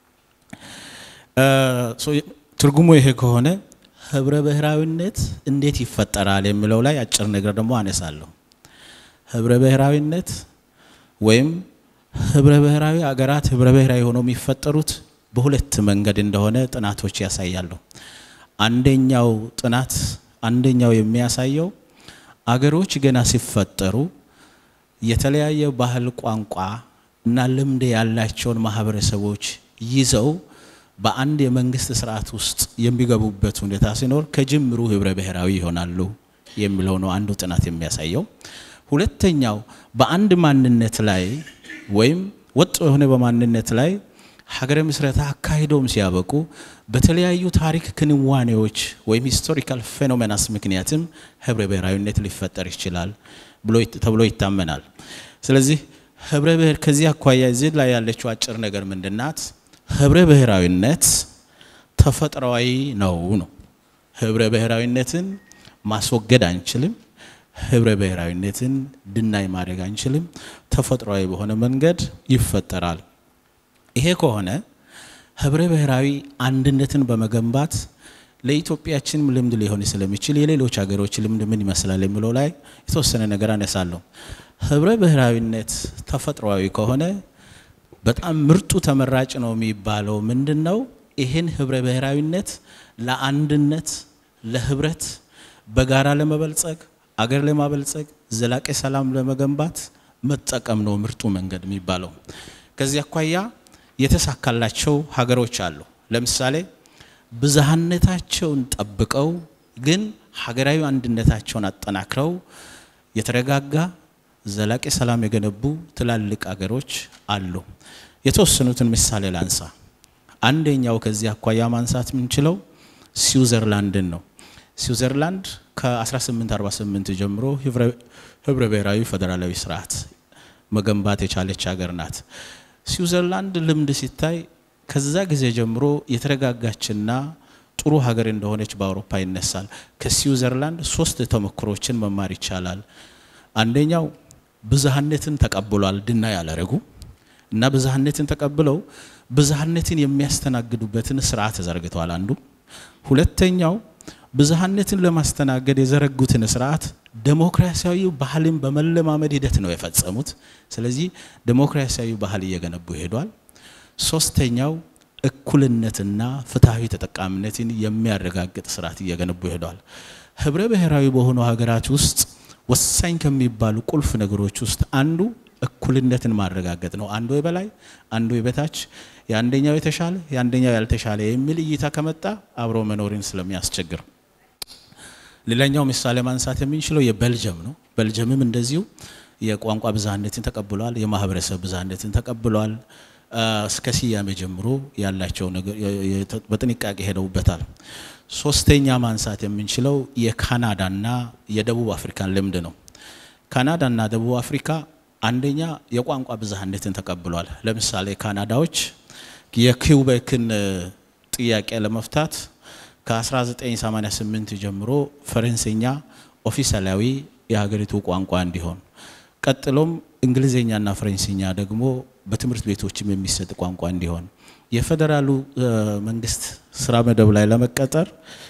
ትርጉሙ ይሄ ከሆነ ህብረ ብሔራዊነት እንዴት ይፈጠራል የሚለው ላይ አጭር ነገር ደግሞ አነሳለሁ። ህብረ ብሔራዊነት ወይም ህብረ ብሔራዊ አገራት ህብረ ብሔራዊ ሆነው የሚፈጠሩት በሁለት መንገድ እንደሆነ ጥናቶች ያሳያሉ። አንደኛው ጥናት አንደኛው የሚያሳየው አገሮች ገና ሲፈጠሩ የተለያየ ባህል፣ ቋንቋ እና ልምድ ያላቸውን ማህበረሰቦች ይዘው በአንድ የመንግስት ስርዓት ውስጥ የሚገቡበት ሁኔታ ሲኖር ከጅምሩ ህብረ ብሔራዊ ይሆናሉ የሚለው ነው አንዱ ጥናት የሚያሳየው። ሁለተኛው በአንድ ማንነት ላይ ወይም ወጥ የሆነ በማንነት ላይ ሀገረ ምስረታ አካሂደውም ሲያበቁ በተለያዩ ታሪክ ክንዋኔዎች ወይም ሂስቶሪካል ፌኖሜናስ ምክንያትም ህብረ ብሔራዊነት ሊፈጠር ይችላል ብሎ ተብሎ ይታመናል። ስለዚህ ህብረ ብሔር ከዚህ አኳያ እዚህ ላይ ያለችው አጭር ነገር ምንድናት? ህብረ ብሔራዊነት ተፈጥሯዊ ነው ነው። ህብረ ብሔራዊነትን ማስወገድ አንችልም። ህብረ ብሔራዊነትን ድናይ ማድረግ አንችልም። ተፈጥሯዊ በሆነ መንገድ ይፈጠራል። ይሄ ከሆነ ህብረ ብሔራዊ አንድነትን በመገንባት ለኢትዮጵያችንም ልምድ ሊሆን ስለሚችል የሌሎች ሀገሮች ልምድ ምን ይመስላል የሚለው ላይ የተወሰነ ነገር አነሳለሁ። ህብረ ብሔራዊነት ተፈጥሯዊ ከሆነ በጣም ምርጡ ተመራጭ ነው የሚባለው ምንድን ነው? ይህን ህብረ ብሔራዊነት ለአንድነት፣ ለህብረት፣ በጋራ ለመበልጸግ፣ አገር ለማበልጸግ፣ ዘላቂ ሰላም ለመገንባት መጠቀም ነው ምርጡ መንገድ የሚባለው። ከዚህ አኳያ የተሳካላቸው ሀገሮች አሉ። ለምሳሌ ብዝሃነታቸውን ጠብቀው ግን ሀገራዊ አንድነታቸውን አጠናክረው የተረጋጋ ዘላቂ ሰላም የገነቡ ትላልቅ አገሮች አሉ። የተወሰኑትን ምሳሌ ላንሳ። አንደኛው ከዚህ አኳያ ማንሳት የምንችለው ስዊዘርላንድን ነው። ስዊዘርላንድ ከ1848 ጀምሮ ህብረ ብሔራዊ ፌዴራላዊ ስርዓት መገንባት የቻለች ሀገር ናት። ስዊዘርላንድ ልምድ ሲታይ ከዛ ጊዜ ጀምሮ የተረጋጋችና ጥሩ ሀገር እንደሆነች በአውሮፓ ይነሳል። ከስዊዘርላንድ ሶስት ተሞክሮችን መማር ይቻላል። አንደኛው ብዝሃነትን ተቀብሏል፣ ድና ያላረጉ እና ብዝሃነትን ተቀብለው ብዝሃነትን የሚያስተናግዱበትን ስርዓት ዘርግተዋል። አንዱ ሁለተኛው ብዝሃነትን ለማስተናገድ የዘረጉትን ስርዓት ዴሞክራሲያዊ ባህልን በመለማመድ ሂደት ነው የፈጸሙት። ስለዚህ ዴሞክራሲያዊ ባህል እየገነቡ ሄዷል። ሶስተኛው እኩልነትና ፍትሐዊ ተጠቃሚነትን የሚያረጋግጥ ስርዓት እየገነቡ ሄዷል። ህብረ ብሔራዊ በሆኑ ሀገራት ውስጥ ወሳኝ ከሚባሉ ቁልፍ ነገሮች ውስጥ አንዱ እኩልነትን ማረጋገጥ ነው። አንዱ የበላይ አንዱ የበታች፣ የአንደኛው የተሻለ የአንደኛው ያልተሻለ የሚል እይታ ከመጣ አብሮ መኖርን ስለሚያስቸግር ሌላኛው ምሳሌ ማንሳት የምንችለው የቤልጅየም ነው። ቤልጅየምም እንደዚሁ የቋንቋ ብዝሃነትን ተቀብሏል። የማህበረሰብ ብዝሃነትን ተቀብሏል። እስከ ስያሜ ጀምሮ ያላቸው ነገር በጥንቃቄ ሄደውበታል። ሶስተኛ ማንሳት የምንችለው የካናዳና የደቡብ አፍሪካን ልምድ ነው። ካናዳና ደቡብ አፍሪካ አንደኛ የቋንቋ ብዝሃነትን ተቀብሏል። ለምሳሌ ካናዳዎች የኪውቤክን ጥያቄ ለመፍታት ከ1988 ጀምሮ ፈረንሰኛ ኦፊሳላዊ የሀገሪቱ ቋንቋ እንዲሆን ቀጥሎም እንግሊዝኛና ፈረንሰኛ ደግሞ በትምህርት ቤቶችም የሚሰጥ ቋንቋ እንዲሆን የፌዴራሉ መንግስት ስራ መደብ ላይ ለመቀጠር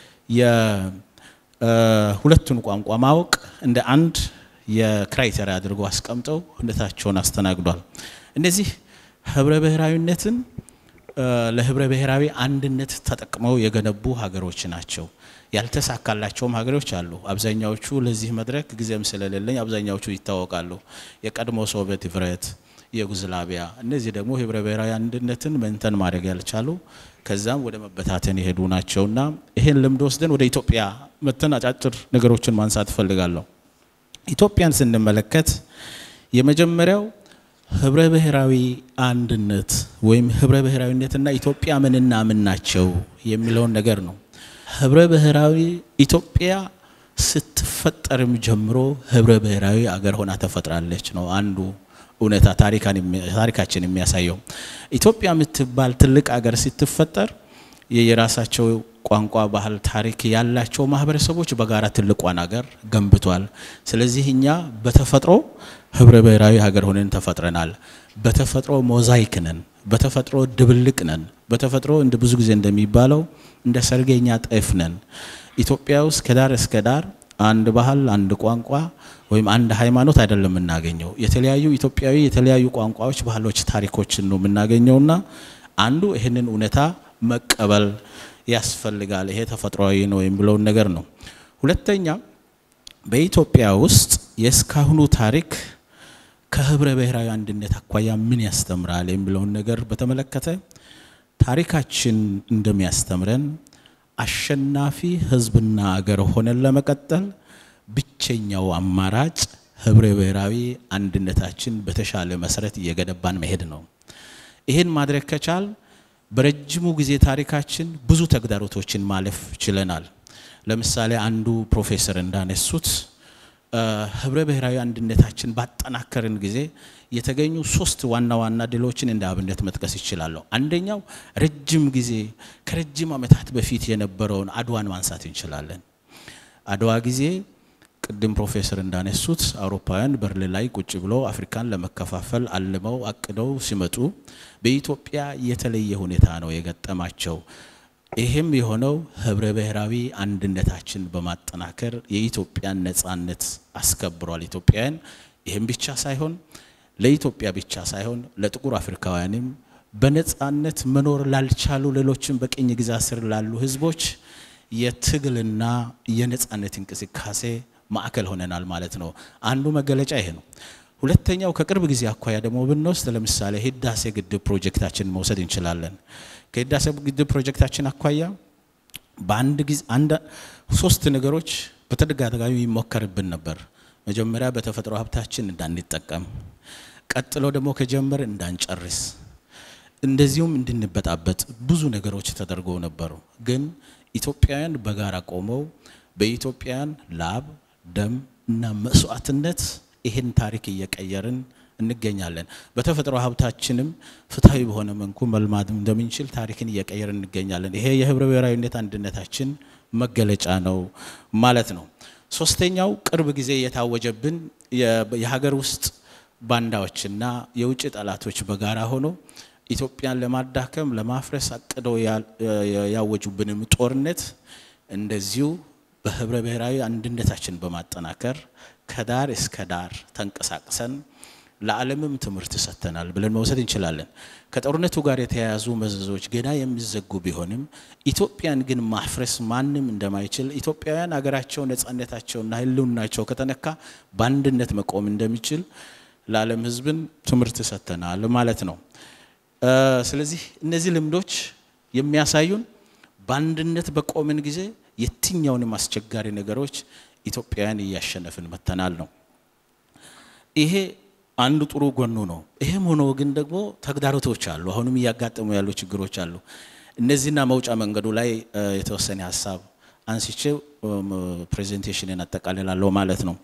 የሁለቱን ቋንቋ ማወቅ እንደ አንድ የክራይቴሪያ አድርገው አስቀምጠው ሁኔታቸውን አስተናግዷል። እነዚህ ህብረ ብሔራዊነትን ለህብረ ብሔራዊ አንድነት ተጠቅመው የገነቡ ሀገሮች ናቸው። ያልተሳካላቸውም ሀገሮች አሉ። አብዛኛዎቹ ለዚህ መድረክ ጊዜም ስለሌለኝ አብዛኛዎቹ ይታወቃሉ። የቀድሞ ሶቪየት ህብረት፣ የዩጎዝላቪያ እነዚህ ደግሞ ህብረ ብሔራዊ አንድነትን መንተን ማድረግ ያልቻሉ ከዛም ወደ መበታተን የሄዱ ናቸውና ይሄን ልምድ ወስደን ወደ ኢትዮጵያ መተን አጫጭር ነገሮችን ማንሳት እፈልጋለሁ። ኢትዮጵያን ስንመለከት የመጀመሪያው ህብረ ብሔራዊ አንድነት ወይም ህብረ ብሔራዊነትና ኢትዮጵያ ምንና ምን ናቸው የሚለውን ነገር ነው። ህብረ ብሔራዊ ኢትዮጵያ ስትፈጠርም ጀምሮ ህብረ ብሔራዊ አገር ሆና ተፈጥራለች ነው አንዱ እውነታ ታሪካችን የሚያሳየው። ኢትዮጵያ የምትባል ትልቅ አገር ስትፈጠር የራሳቸው ቋንቋ፣ ባህል፣ ታሪክ ያላቸው ማህበረሰቦች በጋራ ትልቋን ሀገር ገንብቷል። ስለዚህ እኛ በተፈጥሮ ህብረ ብሔራዊ ሀገር ሆነን ተፈጥረናል። በተፈጥሮ ሞዛይክ ነን። በተፈጥሮ ድብልቅ ነን። በተፈጥሮ እንደ ብዙ ጊዜ እንደሚባለው እንደ ሰርገኛ ጤፍ ነን። ኢትዮጵያ ውስጥ ከዳር እስከ ዳር አንድ ባህል፣ አንድ ቋንቋ ወይም አንድ ሃይማኖት አይደለም የምናገኘው። የተለያዩ ኢትዮጵያዊ የተለያዩ ቋንቋዎች፣ ባህሎች፣ ታሪኮችን ነው የምናገኘውና አንዱ ይህንን እውነታ መቀበል ያስፈልጋል። ይሄ ተፈጥሯዊ ነው የሚለውን ነገር ነው። ሁለተኛ በኢትዮጵያ ውስጥ የእስካሁኑ ታሪክ ከህብረ ብሔራዊ አንድነት አኳያ ምን ያስተምራል የሚለውን ነገር በተመለከተ ታሪካችን እንደሚያስተምረን አሸናፊ ህዝብና አገር ሆነን ለመቀጠል ብቸኛው አማራጭ ህብረ ብሔራዊ አንድነታችን በተሻለ መሰረት እየገነባን መሄድ ነው። ይህን ማድረግ ከቻል በረጅሙ ጊዜ ታሪካችን ብዙ ተግዳሮቶችን ማለፍ ችለናል። ለምሳሌ አንዱ ፕሮፌሰር እንዳነሱት ህብረ ብሔራዊ አንድነታችን ባጠናከርን ጊዜ የተገኙ ሶስት ዋና ዋና ድሎችን እንደ አብነት መጥቀስ ይችላለሁ። አንደኛው ረጅም ጊዜ ከረጅም ዓመታት በፊት የነበረውን አድዋን ማንሳት እንችላለን። አድዋ ጊዜ ቅድም ፕሮፌሰር እንዳነሱት አውሮፓውያን በርሊን ላይ ቁጭ ብሎ አፍሪካን ለመከፋፈል አልመው አቅደው ሲመጡ በኢትዮጵያ የተለየ ሁኔታ ነው የገጠማቸው። ይህም የሆነው ህብረ ብሔራዊ አንድነታችን በማጠናከር የኢትዮጵያን ነጻነት አስከብሯል። ኢትዮጵያውያን ይህም ብቻ ሳይሆን ለኢትዮጵያ ብቻ ሳይሆን ለጥቁር አፍሪካውያንም በነጻነት መኖር ላልቻሉ ሌሎችም በቅኝ ግዛት ስር ላሉ ህዝቦች የትግልና የነጻነት እንቅስቃሴ ማዕከል ሆነናል ማለት ነው። አንዱ መገለጫ ይሄ ነው። ሁለተኛው ከቅርብ ጊዜ አኳያ ደግሞ ብንወስድ ለምሳሌ ህዳሴ ግድብ ፕሮጀክታችን መውሰድ እንችላለን። ከህዳሴ ግድብ ፕሮጀክታችን አኳያ በአንድ ጊዜ አንድ ሶስት ነገሮች በተደጋጋሚ ይሞከርብን ነበር። መጀመሪያ በተፈጥሮ ሀብታችን እንዳንጠቀም፣ ቀጥሎ ደግሞ ከጀመር እንዳንጨርስ፣ እንደዚሁም እንድንበጣበጥ ብዙ ነገሮች ተደርገው ነበሩ። ግን ኢትዮጵያውያን በጋራ ቆመው በኢትዮጵያውያን ላብ ደም እና መስዋዕትነት ይህን ታሪክ እየቀየርን እንገኛለን። በተፈጥሮ ሀብታችንም ፍትሐዊ በሆነ መልኩ መልማት እንደምንችል ታሪክን እየቀየርን እንገኛለን። ይሄ የህብረ ብሔራዊነት አንድነታችን መገለጫ ነው ማለት ነው። ሶስተኛው ቅርብ ጊዜ የታወጀብን የሀገር ውስጥ ባንዳዎችና የውጭ ጠላቶች በጋራ ሆኖ ኢትዮጵያን ለማዳከም ለማፍረስ አቅደው ያወጁብንም ጦርነት እንደዚሁ በህብረ ብሔራዊ አንድነታችን በማጠናከር ከዳር እስከ ዳር ተንቀሳቅሰን ለዓለምም ትምህርት ሰጥተናል ብለን መውሰድ እንችላለን። ከጦርነቱ ጋር የተያያዙ መዘዞች ገና የሚዘጉ ቢሆንም ኢትዮጵያን ግን ማፍረስ ማንም እንደማይችል ኢትዮጵያውያን ሀገራቸው ነጻነታቸውና ህልውናቸው ከተነካ በአንድነት መቆም እንደሚችል ለዓለም ህዝብን ትምህርት ሰጥተናል ማለት ነው። ስለዚህ እነዚህ ልምዶች የሚያሳዩን በአንድነት በቆምን ጊዜ የትኛውንም አስቸጋሪ ነገሮች ኢትዮጵያውያን እያሸነፍን መተናል ነው። ይሄ አንዱ ጥሩ ጎኑ ነው። ይሄም ሆኖ ግን ደግሞ ተግዳሮቶች አሉ። አሁንም እያጋጠሙ ያሉ ችግሮች አሉ። እነዚህና መውጫ መንገዱ ላይ የተወሰነ ሀሳብ አንስቼ ፕሬዘንቴሽንን አጠቃልላለሁ ማለት ነው።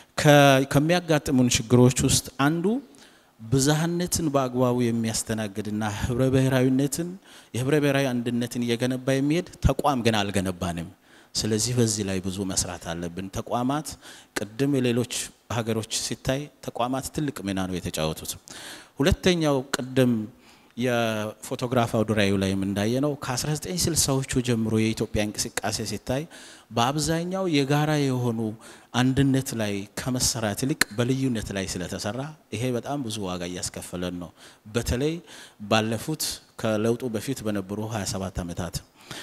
ከሚያጋጥሙን ችግሮች ውስጥ አንዱ ብዝሃነትን በአግባቡ የሚያስተናግድና ህብረ ብሔራዊነትን የህብረ ብሔራዊ አንድነትን እየገነባ የሚሄድ ተቋም ግን አልገነባንም። ስለዚህ በዚህ ላይ ብዙ መስራት አለብን። ተቋማት ቅድም የሌሎች ሀገሮች ሲታይ ተቋማት ትልቅ ሚና ነው የተጫወቱት። ሁለተኛው ቅድም የፎቶግራፍ አውደ ርዕዩ ላይም እንዳየነው ከ1960ዎቹ ጀምሮ የኢትዮጵያ እንቅስቃሴ ሲታይ በአብዛኛው የጋራ የሆኑ አንድነት ላይ ከመሰራት ይልቅ በልዩነት ላይ ስለተሰራ ይሄ በጣም ብዙ ዋጋ እያስከፈለን ነው። በተለይ ባለፉት ከለውጡ በፊት በነበሩ 27 ዓመታት።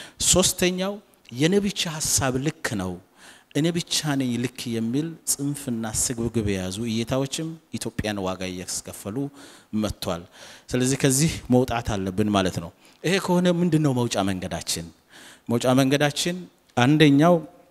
ሶስተኛው የኔ ብቻ ሀሳብ ልክ ነው እኔ ብቻ ነኝ ልክ የሚል ጽንፍና ስግብግብ የያዙ እይታዎችም ኢትዮጵያን ዋጋ እያስከፈሉ መጥቷል። ስለዚህ ከዚህ መውጣት አለብን ማለት ነው። ይሄ ከሆነ ምንድን ነው መውጫ መንገዳችን? መውጫ መንገዳችን አንደኛው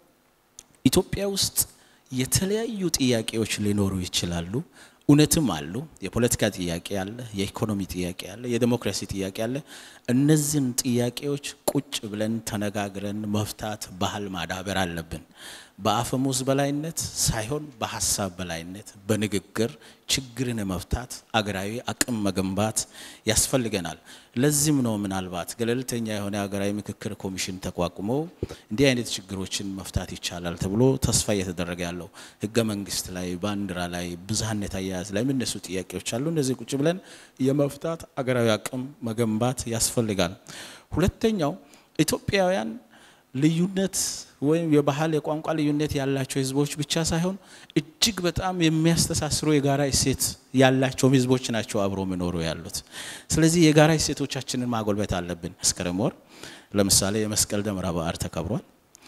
ኢትዮጵያ ውስጥ የተለያዩ ጥያቄዎች ሊኖሩ ይችላሉ። እውነትም አሉ። የፖለቲካ ጥያቄ አለ፣ የኢኮኖሚ ጥያቄ አለ፣ የዴሞክራሲ ጥያቄ አለ። እነዚህን ጥያቄዎች ቁጭ ብለን ተነጋግረን መፍታት ባህል ማዳበር አለብን። በአፈሙዝ በላይነት ሳይሆን በሀሳብ በላይነት በንግግር ችግርን መፍታት አገራዊ አቅም መገንባት ያስፈልገናል። ለዚህም ነው ምናልባት ገለልተኛ የሆነ ሀገራዊ ምክክር ኮሚሽን ተቋቁሞ እንዲህ አይነት ችግሮችን መፍታት ይቻላል ተብሎ ተስፋ እየተደረገ ያለው ህገ መንግስት ላይ፣ ባንዲራ ላይ፣ ብዝሃነት አያያዝ ላይ የሚነሱ ጥያቄዎች አሉ። እነዚህ ቁጭ ብለን የመፍታት አገራዊ አቅም መገንባት ያስፈልጋል። ሁለተኛው ኢትዮጵያውያን ልዩነት ወይም የባህል የቋንቋ ልዩነት ያላቸው ህዝቦች ብቻ ሳይሆን እጅግ በጣም የሚያስተሳስሩ የጋራ እሴት ያላቸው ህዝቦች ናቸው አብሮ የሚኖሩ ያሉት። ስለዚህ የጋራ እሴቶቻችንን ማጎልበት አለብን። መስከረም ወር ለምሳሌ የመስቀል ደመራ በዓል ተከብሯል።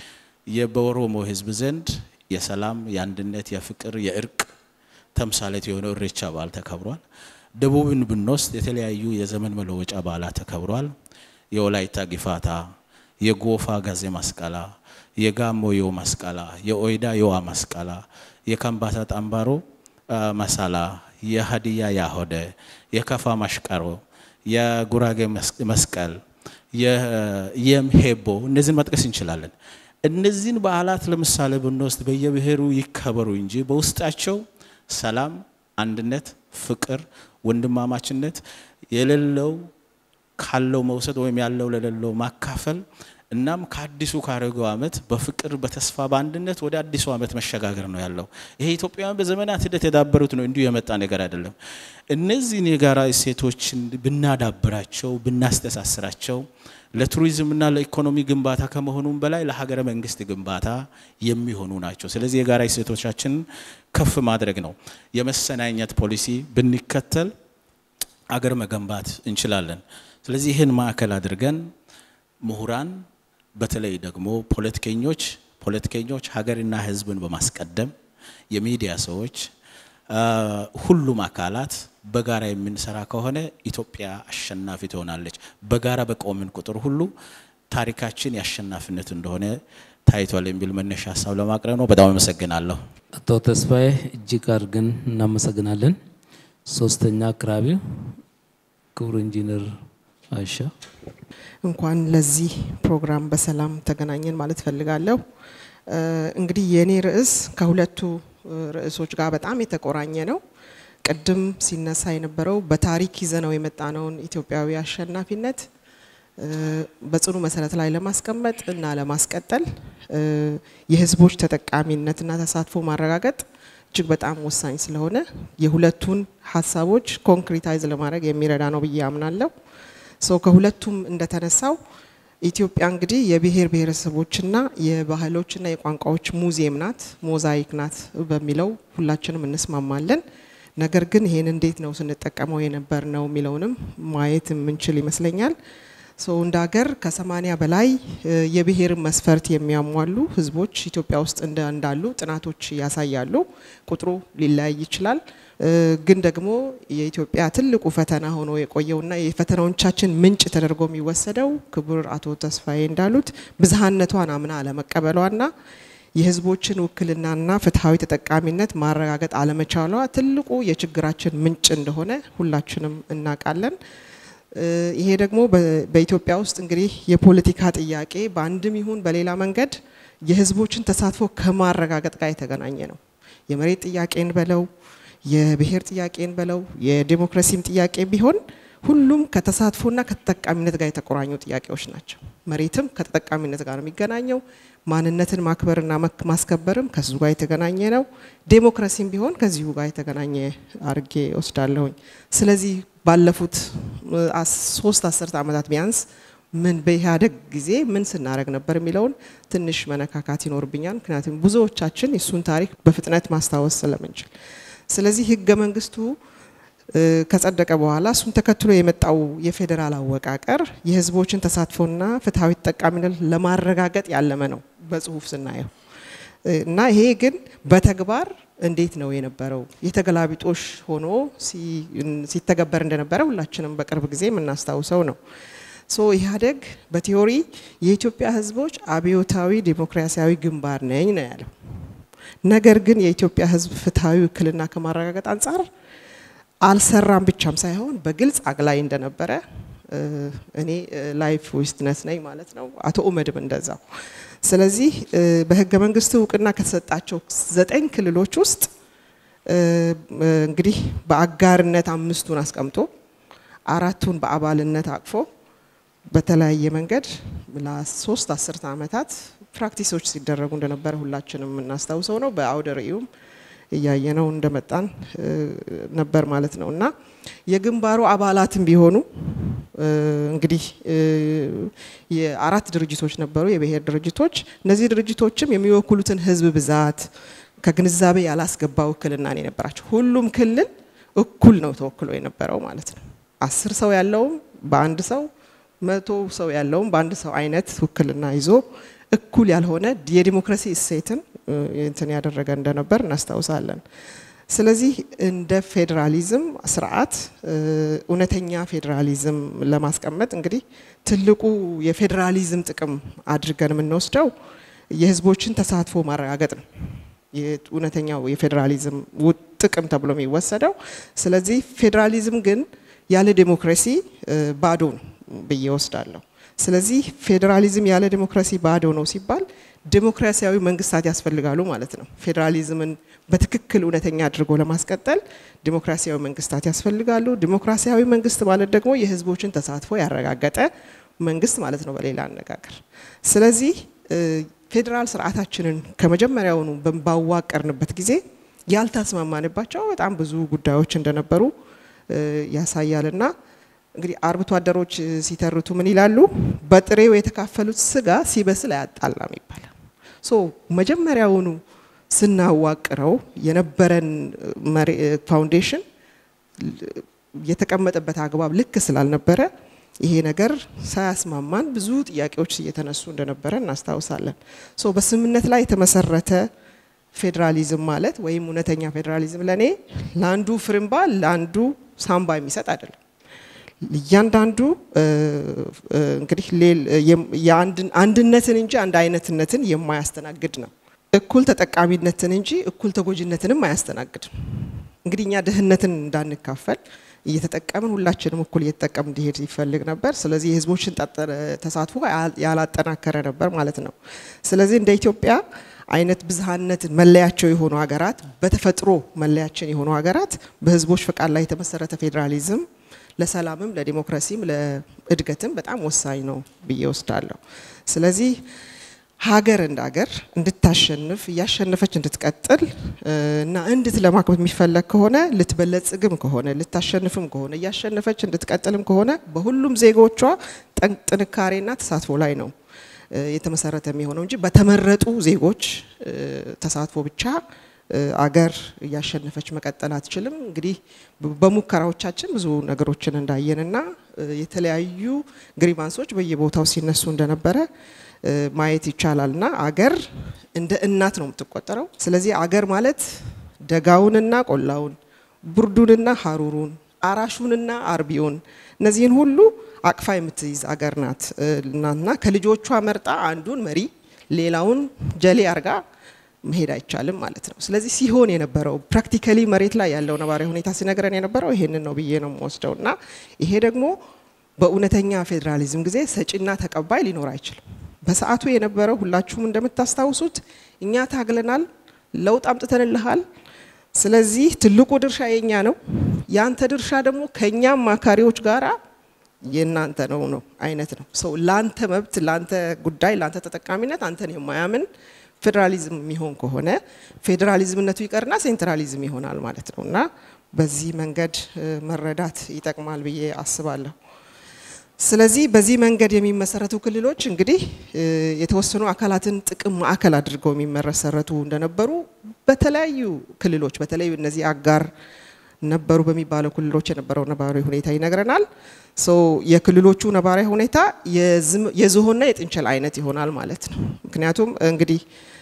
በኦሮሞ ህዝብ ዘንድ የሰላም፣ የአንድነት፣ የፍቅር፣ የእርቅ ተምሳሌት የሆነው እሬቻ በዓል ተከብሯል። ደቡብን ብንወስድ የተለያዩ የዘመን መለወጫ በዓላት ተከብሯል። የወላይታ ጊፋታ የጎፋ ጋዜ ማስቀላ፣ የጋሞ ዮ ማስቀላ፣ የኦይዳ ዮዋ ማስቀላ፣ የከምባታ ጣምባሮ ማሳላ፣ የሀዲያ ያሆደ፣ የከፋ ማሽቀሮ፣ የጉራጌ መስቀል፣ የምሄቦ እነዚህን መጥቀስ እንችላለን። እነዚህን በዓላት ለምሳሌ ብንወስድ በየብሔሩ ይከበሩ እንጂ በውስጣቸው ሰላም፣ አንድነት፣ ፍቅር፣ ወንድማማችነት የሌለው ካለው መውሰድ ወይም ያለው ለሌለው ማካፈል እናም ከአዲሱ ካረገው ዓመት በፍቅር በተስፋ በአንድነት ወደ አዲሱ ዓመት መሸጋገር ነው ያለው። ይሄ ኢትዮጵያውያን በዘመናት ሂደት የዳበሩት ነው፣ እንዲሁ የመጣ ነገር አይደለም። እነዚህን የጋራ እሴቶችን ብናዳብራቸው፣ ብናስተሳስራቸው ለቱሪዝምና ለኢኮኖሚ ግንባታ ከመሆኑም በላይ ለሀገረ መንግስት ግንባታ የሚሆኑ ናቸው። ስለዚህ የጋራ እሴቶቻችንን ከፍ ማድረግ ነው። የመሰናኘት ፖሊሲ ብንከተል አገር መገንባት እንችላለን። ስለዚህ ይህን ማዕከል አድርገን ምሁራን በተለይ ደግሞ ፖለቲከኞች ፖለቲከኞች ሀገርና ሕዝብን በማስቀደም የሚዲያ ሰዎች፣ ሁሉም አካላት በጋራ የምንሰራ ከሆነ ኢትዮጵያ አሸናፊ ትሆናለች። በጋራ በቆምን ቁጥር ሁሉ ታሪካችን የአሸናፊነት እንደሆነ ታይቷል የሚል መነሻ ሀሳብ ለማቅረብ ነው። በጣም አመሰግናለሁ። አቶ ተስፋዬ እጅግ አድርገን እናመሰግናለን። ሶስተኛ አቅራቢ ክቡር ኢንጂነር አይሻ እንኳን ለዚህ ፕሮግራም በሰላም ተገናኘን ማለት ፈልጋለሁ። እንግዲህ የእኔ ርዕስ ከሁለቱ ርዕሶች ጋር በጣም የተቆራኘ ነው። ቅድም ሲነሳ የነበረው በታሪክ ይዘነው የመጣነውን ኢትዮጵያዊ አሸናፊነት በጽኑ መሰረት ላይ ለማስቀመጥ እና ለማስቀጠል የህዝቦች ተጠቃሚነትና ተሳትፎ ማረጋገጥ እጅግ በጣም ወሳኝ ስለሆነ የሁለቱን ሀሳቦች ኮንክሪታይዝ ለማድረግ የሚረዳ ነው ብዬ አምናለሁ። ሶ ከሁለቱም እንደተነሳው ኢትዮጵያ እንግዲህ የብሔር ብሔረሰቦችና የባህሎችና የቋንቋዎች ሙዚየም ናት፣ ሞዛይክ ናት በሚለው ሁላችንም እንስማማለን። ነገር ግን ይሄን እንዴት ነው ስንጠቀመው የነበር ነው የሚለውንም ማየት የምንችል ይመስለኛል። ሶ እንደ ሀገር ከሰማኒያ በላይ የብሔር መስፈርት የሚያሟሉ ህዝቦች ኢትዮጵያ ውስጥ እንዳሉ ጥናቶች ያሳያሉ። ቁጥሩ ሊለያይ ይችላል። ግን ደግሞ የኢትዮጵያ ትልቁ ፈተና ሆኖ የቆየውና የፈተናዎቻችን ምንጭ ተደርጎ የሚወሰደው ክቡር አቶ ተስፋዬ እንዳሉት ብዝሃነቷን አምና አለመቀበሏና የህዝቦችን ውክልናና ፍትሐዊ ተጠቃሚነት ማረጋገጥ አለመቻሏ ትልቁ የችግራችን ምንጭ እንደሆነ ሁላችንም እናውቃለን። ይሄ ደግሞ በኢትዮጵያ ውስጥ እንግዲህ የፖለቲካ ጥያቄ በአንድም ይሁን በሌላ መንገድ የህዝቦችን ተሳትፎ ከማረጋገጥ ጋር የተገናኘ ነው። የመሬት ጥያቄን በለው የብሔር ጥያቄን በለው የዴሞክራሲም ጥያቄ ቢሆን ሁሉም ከተሳትፎና ከተጠቃሚነት ጋር የተቆራኙ ጥያቄዎች ናቸው። መሬትም ከተጠቃሚነት ጋር ነው የሚገናኘው። ማንነትን ማክበርና ማስከበርም ከዚሁ ጋር የተገናኘ ነው። ዴሞክራሲም ቢሆን ከዚሁ ጋር የተገናኘ አርጌ ወስዳለሁኝ። ስለዚህ ባለፉት ሶስት አስርተ ዓመታት ቢያንስ ምን በኢህአዴግ ጊዜ ምን ስናደረግ ነበር የሚለውን ትንሽ መነካካት ይኖርብኛል። ምክንያቱም ብዙዎቻችን የእሱን ታሪክ በፍጥነት ማስታወስ ስለምንችል ስለዚህ ህገ መንግስቱ ከጸደቀ በኋላ እሱን ተከትሎ የመጣው የፌዴራል አወቃቀር የህዝቦችን ተሳትፎና ፍትሐዊ ተጠቃሚነት ለማረጋገጥ ያለመ ነው በጽሁፍ ስናየው እና ይሄ ግን በተግባር እንዴት ነው የነበረው? የተገላቢጦሽ ሆኖ ሲተገበር እንደነበረ ሁላችንም በቅርብ ጊዜ የምናስታውሰው ነው። ሶ ኢህአዴግ በቲዮሪ የኢትዮጵያ ህዝቦች አብዮታዊ ዲሞክራሲያዊ ግንባር ነኝ ነው ያለው። ነገር ግን የኢትዮጵያ ህዝብ ፍትሐዊ ውክልና ከማረጋገጥ አንጻር አልሰራም ብቻም ሳይሆን በግልጽ አግላይ እንደነበረ እኔ ላይፍ ዊትነስ ነኝ ማለት ነው። አቶ ኡመድም እንደዛው። ስለዚህ በህገ መንግስቱ እውቅና ከተሰጣቸው ዘጠኝ ክልሎች ውስጥ እንግዲህ በአጋርነት አምስቱን አስቀምጦ አራቱን በአባልነት አቅፎ በተለያየ መንገድ ለሶስት አስርተ ዓመታት ፕራክቲሶች ሲደረጉ እንደነበረ ሁላችንም የምናስታውሰው ነው። በአውደ ርዕዩም እያየነው እንደመጣን ነበር ማለት ነው እና የግንባሩ አባላትም ቢሆኑ እንግዲህ የአራት ድርጅቶች ነበሩ፣ የብሔር ድርጅቶች። እነዚህ ድርጅቶችም የሚወክሉትን ህዝብ ብዛት ከግንዛቤ ያላስገባ ውክልና ነው የነበራቸው። ሁሉም ክልል እኩል ነው ተወክሎ የነበረው ማለት ነው። አስር ሰው ያለውም በአንድ ሰው መቶ ሰው ያለውም በአንድ ሰው አይነት ውክልና ይዞ እኩል ያልሆነ የዲሞክራሲ እሴትን እንትን ያደረገ እንደነበር እናስታውሳለን። ስለዚህ እንደ ፌዴራሊዝም ስርዓት እውነተኛ ፌዴራሊዝም ለማስቀመጥ እንግዲህ ትልቁ የፌዴራሊዝም ጥቅም አድርገን የምንወስደው የህዝቦችን ተሳትፎ ማረጋገጥ ነው። እውነተኛው የፌዴራሊዝም ጥቅም ተብሎ የሚወሰደው። ስለዚህ ፌዴራሊዝም ግን ያለ ዴሞክራሲ ባዶ ነው ብዬ ወስዳለሁ። ስለዚህ ፌዴራሊዝም ያለ ዴሞክራሲ ባዶ ነው ሲባል ዴሞክራሲያዊ መንግስታት ያስፈልጋሉ ማለት ነው። ፌዴራሊዝምን በትክክል እውነተኛ አድርጎ ለማስቀጠል ዴሞክራሲያዊ መንግስታት ያስፈልጋሉ። ዴሞክራሲያዊ መንግስት ማለት ደግሞ የህዝቦችን ተሳትፎ ያረጋገጠ መንግስት ማለት ነው በሌላ አነጋገር። ስለዚህ ፌዴራል ስርዓታችንን ከመጀመሪያውኑ ባዋቀርንበት ጊዜ ያልተስማማንባቸው በጣም ብዙ ጉዳዮች እንደነበሩ ያሳያልና እንግዲህ አርብቶ አደሮች ሲተርቱ ምን ይላሉ? በጥሬው የተካፈሉት ስጋ ሲበስል አያጣላም ይባላል። ሶ መጀመሪያውኑ ስናዋቅረው የነበረን ፋውንዴሽን የተቀመጠበት አግባብ ልክ ስላልነበረ ይሄ ነገር ሳያስማማን ብዙ ጥያቄዎች እየተነሱ እንደነበረ እናስታውሳለን። ሶ በስምምነት ላይ የተመሰረተ ፌዴራሊዝም ማለት ወይም እውነተኛ ፌዴራሊዝም ለእኔ ለአንዱ ፍርምባ ለአንዱ ሳምባ የሚሰጥ አይደለም። እያንዳንዱ እንግዲህ አንድነትን እንጂ አንድ አይነትነትን የማያስተናግድ ነው። እኩል ተጠቃሚነትን እንጂ እኩል ተጎጂነትንም አያስተናግድም። እንግዲህ እኛ ድህነትን እንዳንካፈል እየተጠቀምን ሁላችንም እኩል እየተጠቀም እንዲሄድ ይፈልግ ነበር። ስለዚህ የህዝቦችን ተሳትፎ ያላጠናከረ ነበር ማለት ነው። ስለዚህ እንደ ኢትዮጵያ አይነት ብዝሃነት መለያቸው የሆኑ ሀገራት በተፈጥሮ መለያችን የሆኑ ሀገራት በህዝቦች ፈቃድ ላይ የተመሰረተ ፌዴራሊዝም ለሰላምም ለዲሞክራሲም ለእድገትም በጣም ወሳኝ ነው ብዬ ወስዳለሁ። ስለዚህ ሀገር እንደ ሀገር እንድታሸንፍ እያሸነፈች እንድትቀጥል እና እንድትለማ የሚፈለግ ከሆነ ልትበለጽግም ከሆነ ልታሸንፍም ከሆነ እያሸነፈች እንድትቀጥልም ከሆነ በሁሉም ዜጎቿ ጥንካሬና ተሳትፎ ላይ ነው የተመሰረተ የሚሆነው እንጂ በተመረጡ ዜጎች ተሳትፎ ብቻ አገር እያሸነፈች መቀጠል አትችልም። እንግዲህ በሙከራዎቻችን ብዙ ነገሮችን እንዳየንና የተለያዩ ግሪቫንሶች በየቦታው ሲነሱ እንደነበረ ማየት ይቻላል እና አገር እንደ እናት ነው የምትቆጠረው። ስለዚህ አገር ማለት ደጋውንና ቆላውን፣ ብርዱንና ሀሩሩን፣ አራሹንና አርቢውን እነዚህን ሁሉ አቅፋ የምትይዝ አገር ናት እና ከልጆቿ መርጣ አንዱን መሪ ሌላውን ጀሌ አርጋ መሄድ አይቻልም ማለት ነው። ስለዚህ ሲሆን የነበረው ፕራክቲካሊ መሬት ላይ ያለው ነባራዊ ሁኔታ ሲነግረን የነበረው ይሄንን ነው ብዬ ነው የምወስደው እና ይሄ ደግሞ በእውነተኛ ፌዴራሊዝም ጊዜ ሰጪና ተቀባይ ሊኖር አይችልም። በሰዓቱ የነበረው ሁላችሁም እንደምታስታውሱት እኛ ታግለናል፣ ለውጥ አምጥተንልሃል። ስለዚህ ትልቁ ድርሻ የኛ ነው፣ ያንተ ድርሻ ደግሞ ከእኛም አማካሪዎች ጋራ የእናንተ ነው ነው አይነት ነው። ሰው ላንተ መብት፣ ላንተ ጉዳይ፣ ላንተ ተጠቃሚነት አንተን የማያምን ፌዴራሊዝም የሚሆን ከሆነ ፌዴራሊዝምነቱ ይቀርና ሴንትራሊዝም ይሆናል ማለት ነው እና በዚህ መንገድ መረዳት ይጠቅማል ብዬ አስባለሁ። ስለዚህ በዚህ መንገድ የሚመሰረቱ ክልሎች እንግዲህ የተወሰኑ አካላትን ጥቅም ማዕከል አድርገው የሚመሰረቱ እንደነበሩ በተለያዩ ክልሎች በተለይ እነዚህ አጋር ነበሩ በሚባለው ክልሎች የነበረው ነባራዊ ሁኔታ ይነግረናል። የክልሎቹ ነባራዊ ሁኔታ የዝሆንና የጥንቸል አይነት ይሆናል ማለት ነው። ምክንያቱም እንግዲህ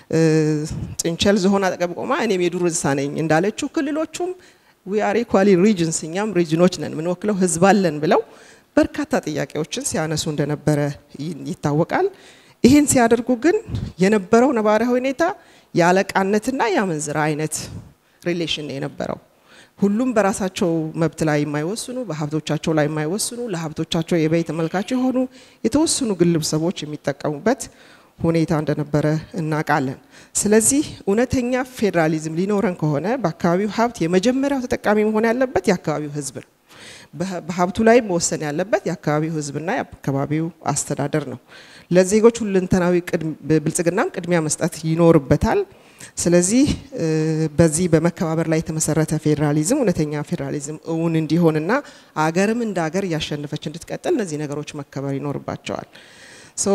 ጥንቸል ዝሆን አጠገብ ቆማ እኔም የዱር እንስሳ ነኝ እንዳለችው ክልሎቹም ዊ አር ኢኳሊ ሪጅንስ እኛም ሪጅኖች ነን ምንወክለው ህዝብ አለን ብለው በርካታ ጥያቄዎችን ሲያነሱ እንደነበረ ይታወቃል። ይህን ሲያደርጉ ግን የነበረው ነባራዊ ሁኔታ የአለቃነትና የአመንዝራ አይነት ሪሌሽን የነበረው ሁሉም በራሳቸው መብት ላይ የማይወስኑ በሀብቶቻቸው ላይ የማይወስኑ ለሀብቶቻቸው የበይ ተመልካች የሆኑ የተወሰኑ ግለሰቦች የሚጠቀሙበት ሁኔታ እንደነበረ እናውቃለን። ስለዚህ እውነተኛ ፌዴራሊዝም ሊኖረን ከሆነ በአካባቢው ሀብት የመጀመሪያው ተጠቃሚ መሆን ያለበት የአካባቢው ህዝብ ነው። በሀብቱ ላይ መወሰን ያለበት የአካባቢው ህዝብና የአካባቢው አስተዳደር ነው። ለዜጎች ሁለንተናዊ ብልጽግናም ቅድሚያ መስጠት ይኖርበታል። ስለዚህ በዚህ በመከባበር ላይ የተመሰረተ ፌዴራሊዝም እውነተኛ ፌዴራሊዝም እውን እንዲሆንና አገርም እንደ አገር እያሸነፈች እንድትቀጥል እነዚህ ነገሮች መከበር ይኖርባቸዋል። ሶ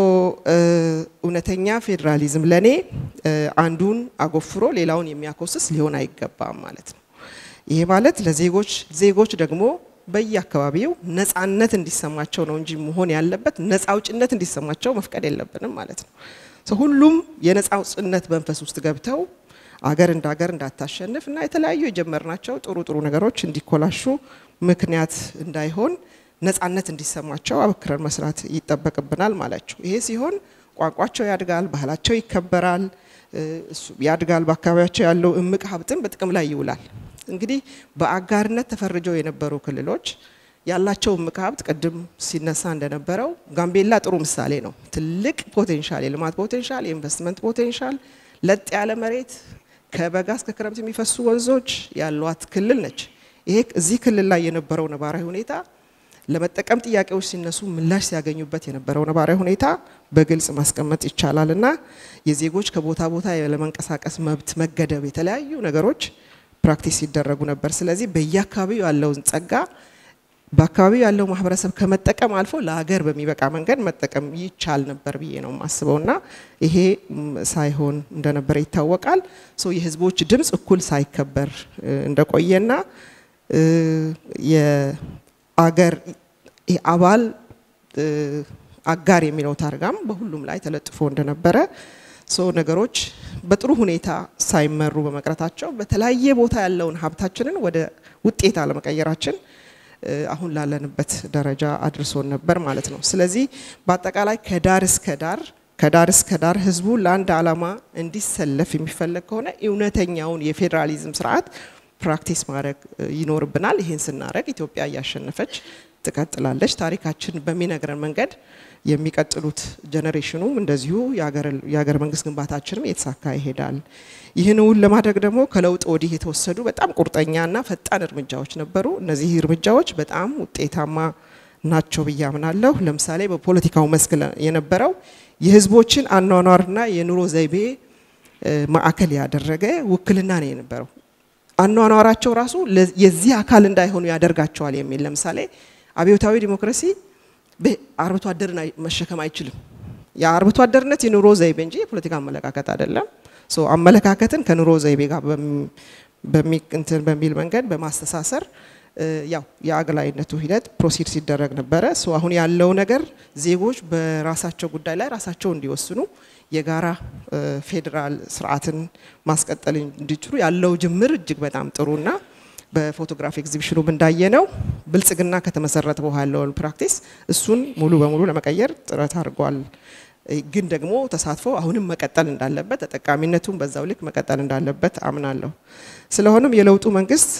እውነተኛ ፌዴራሊዝም ለእኔ አንዱን አጎፍሮ ሌላውን የሚያኮስስ ሊሆን አይገባም ማለት ነው። ይሄ ማለት ለዜጎች ዜጎች ደግሞ በየአካባቢው ነፃነት እንዲሰማቸው ነው እንጂ መሆን ያለበት ነፃ አውጭነት እንዲሰማቸው መፍቀድ የለብንም ማለት ነው። ሁሉም የነፃ አውጭነት መንፈስ ውስጥ ገብተው አገር እንደ አገር እንዳታሸንፍ እና የተለያዩ የጀመርናቸው ጥሩ ጥሩ ነገሮች እንዲኮላሹ ምክንያት እንዳይሆን ነፃነት እንዲሰማቸው አበክረን መስራት ይጠበቅብናል ማለችው። ይሄ ሲሆን ቋንቋቸው ያድጋል፣ ባህላቸው ይከበራል፣ ያድጋል። በአካባቢያቸው ያለው እምቅ ሀብትም በጥቅም ላይ ይውላል። እንግዲህ በአጋርነት ተፈርጀው የነበሩ ክልሎች ያላቸው እምቅ ሀብት ቅድም ሲነሳ እንደነበረው ጋምቤላ ጥሩ ምሳሌ ነው። ትልቅ ፖቴንሻል፣ የልማት ፖቴንሻል፣ የኢንቨስትመንት ፖቴንሻል፣ ለጥ ያለ መሬት፣ ከበጋ እስከ ክረምት የሚፈሱ ወንዞች ያሏት ክልል ነች። ይሄ እዚህ ክልል ላይ የነበረው ነባራዊ ሁኔታ ለመጠቀም ጥያቄዎች ሲነሱ ምላሽ ሲያገኙበት የነበረው ነባራዊ ሁኔታ በግልጽ ማስቀመጥ ይቻላል እና የዜጎች ከቦታ ቦታ ለመንቀሳቀስ መብት መገደብ፣ የተለያዩ ነገሮች ፕራክቲስ ሲደረጉ ነበር። ስለዚህ በየአካባቢው ያለውን ጸጋ በአካባቢው ያለው ማህበረሰብ ከመጠቀም አልፎ ለሀገር በሚበቃ መንገድ መጠቀም ይቻል ነበር ብዬ ነው የማስበው እና ይሄ ሳይሆን እንደነበረ ይታወቃል። ሶ የህዝቦች ድምፅ እኩል ሳይከበር እንደቆየና የአገር አባል አጋር የሚለው ታርጋም በሁሉም ላይ ተለጥፎ እንደነበረ ሶ ነገሮች በጥሩ ሁኔታ ሳይመሩ በመቅረታቸው በተለያየ ቦታ ያለውን ሀብታችንን ወደ ውጤት አለመቀየራችን አሁን ላለንበት ደረጃ አድርሶን ነበር ማለት ነው። ስለዚህ በአጠቃላይ ከዳር እስከ ዳር ከዳር እስከ ዳር ህዝቡ ለአንድ ዓላማ እንዲሰለፍ የሚፈለግ ከሆነ እውነተኛውን የፌዴራሊዝም ስርዓት ፕራክቲስ ማድረግ ይኖርብናል። ይህን ስናደረግ ኢትዮጵያ እያሸነፈች ትቀጥላለች። ታሪካችን በሚነግረን መንገድ የሚቀጥሉት ጀኔሬሽኑም እንደዚሁ የሀገር መንግስት ግንባታችንም የተሳካ ይሄዳል። ይህን እውን ለማድረግ ደግሞ ከለውጥ ወዲህ የተወሰዱ በጣም ቁርጠኛና ፈጣን እርምጃዎች ነበሩ። እነዚህ እርምጃዎች በጣም ውጤታማ ናቸው ብዬ አምናለሁ። ለምሳሌ በፖለቲካው መስክ የነበረው የህዝቦችን አኗኗርና የኑሮ ዘይቤ ማዕከል ያደረገ ውክልና ነው የነበረው። አኗኗራቸው ራሱ የዚህ አካል እንዳይሆኑ ያደርጋቸዋል የሚል ለምሳሌ አብዮታዊ ዲሞክራሲ አርብቶ አደርን መሸከም አይችልም። የአርብቶ አደርነት የኑሮ ዘይቤ እንጂ የፖለቲካ አመለካከት አይደለም። አመለካከትን ከኑሮ ዘይቤ ጋር እንትን በሚል መንገድ በማስተሳሰር ያው የአግላይነቱ ሂደት ፕሮሲድ ሲደረግ ነበረ። አሁን ያለው ነገር ዜጎች በራሳቸው ጉዳይ ላይ ራሳቸው እንዲወስኑ የጋራ ፌዴራል ስርዓትን ማስቀጠል እንዲችሉ ያለው ጅምር እጅግ በጣም ጥሩና በፎቶግራፍ ኤግዚቢሽኑም እንዳየነው ብልጽግና ከተመሰረተ በኋላ ያለውን ፕራክቲስ እሱን ሙሉ በሙሉ ለመቀየር ጥረት አድርጓል። ግን ደግሞ ተሳትፎ አሁንም መቀጠል እንዳለበት፣ ተጠቃሚነቱን በዛው ልክ መቀጠል እንዳለበት አምናለሁ። ስለሆነም የለውጡ መንግስት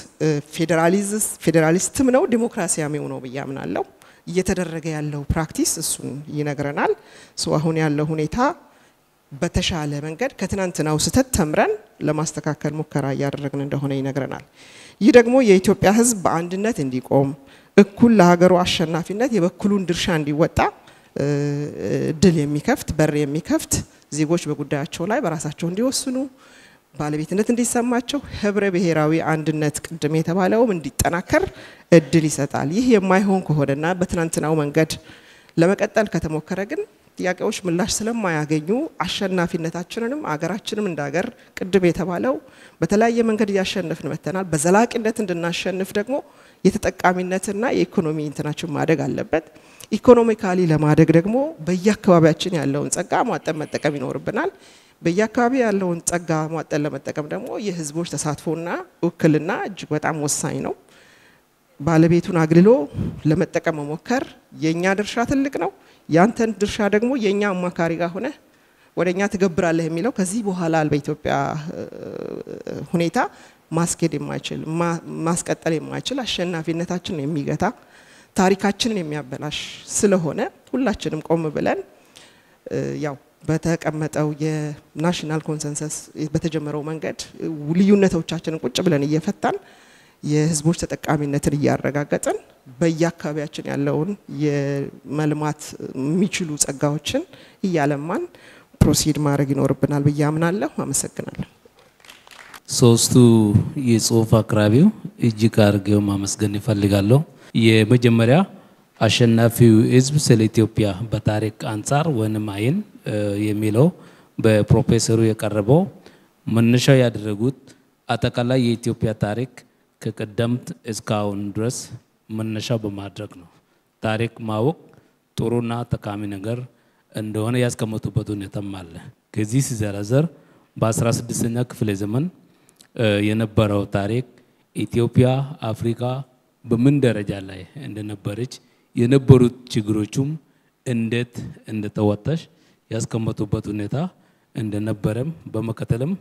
ፌዴራሊስትም ነው ዲሞክራሲያዊው ነው ብዬ አምናለሁ። እየተደረገ ያለው ፕራክቲስ እሱን ይነግረናል። አሁን ያለው ሁኔታ በተሻለ መንገድ ከትናንትናው ስህተት ተምረን ለማስተካከል ሙከራ እያደረግን እንደሆነ ይነግረናል። ይህ ደግሞ የኢትዮጵያ ሕዝብ በአንድነት እንዲቆም እኩል ለሀገሩ አሸናፊነት የበኩሉን ድርሻ እንዲወጣ እድል የሚከፍት በር የሚከፍት ዜጎች በጉዳያቸው ላይ በራሳቸው እንዲወስኑ ባለቤትነት እንዲሰማቸው ህብረ ብሔራዊ አንድነት ቅድም የተባለውም እንዲጠናከር እድል ይሰጣል። ይህ የማይሆን ከሆነና በትናንትናው መንገድ ለመቀጠል ከተሞከረ ግን ጥያቄዎች ምላሽ ስለማያገኙ አሸናፊነታችንንም አገራችንም እንደ ሀገር ቅድም የተባለው በተለያየ መንገድ እያሸነፍን መተናል። በዘላቂነት እንድናሸንፍ ደግሞ የተጠቃሚነትና የኢኮኖሚ እንትናችን ማደግ አለበት። ኢኮኖሚካሊ ለማደግ ደግሞ በየአካባቢያችን ያለውን ጸጋ ሟጠን መጠቀም ይኖርብናል። በየአካባቢ ያለውን ጸጋ ሟጠን ለመጠቀም ደግሞ የህዝቦች ተሳትፎና ውክልና እጅግ በጣም ወሳኝ ነው። ባለቤቱን አግልሎ ለመጠቀም መሞከር የእኛ ድርሻ ትልቅ ነው። ያንተን ድርሻ ደግሞ የእኛ አማካሪ ጋር ሆነ ወደ እኛ ትገብራለህ የሚለው ከዚህ በኋላ በኢትዮጵያ ሁኔታ ማስኬድ የማይችል ማስቀጠል የማይችል አሸናፊነታችንን የሚገታ ታሪካችንን የሚያበላሽ ስለሆነ ሁላችንም ቆም ብለን ያው በተቀመጠው የናሽናል ኮንሰንሰስ በተጀመረው መንገድ ልዩነቶቻችንን ቁጭ ብለን እየፈታን የህዝቦች ተጠቃሚነትን እያረጋገጥን በየአካባቢያችን ያለውን የመልማት የሚችሉ ጸጋዎችን እያለማን ፕሮሲድ ማድረግ ይኖርብናል ብዬ አምናለሁ። አመሰግናለሁ። ሶስቱ የጽሁፍ አቅራቢው እጅግ አድርገው ማመስገን ይፈልጋለሁ። የመጀመሪያ አሸናፊው ህዝብ ስለ ኢትዮጵያ በታሪክ አንጻር ወይም አይን የሚለው በፕሮፌሰሩ የቀረበው መነሻ ያደረጉት አጠቃላይ የኢትዮጵያ ታሪክ ከቀደምት እስካሁን ድረስ መነሻ በማድረግ ነው። ታሪክ ማወቅ ጥሩና ጠቃሚ ነገር እንደሆነ ያስቀመጡበት ሁኔታም አለ። ከዚህ ሲዘረዘር በ16ኛ ክፍለ ዘመን የነበረው ታሪክ ኢትዮጵያ አፍሪካ በምን ደረጃ ላይ እንደነበረች የነበሩት ችግሮቹም እንዴት እንደተወጣች ያስቀመጡበት ሁኔታ እንደነበረም በመከተልም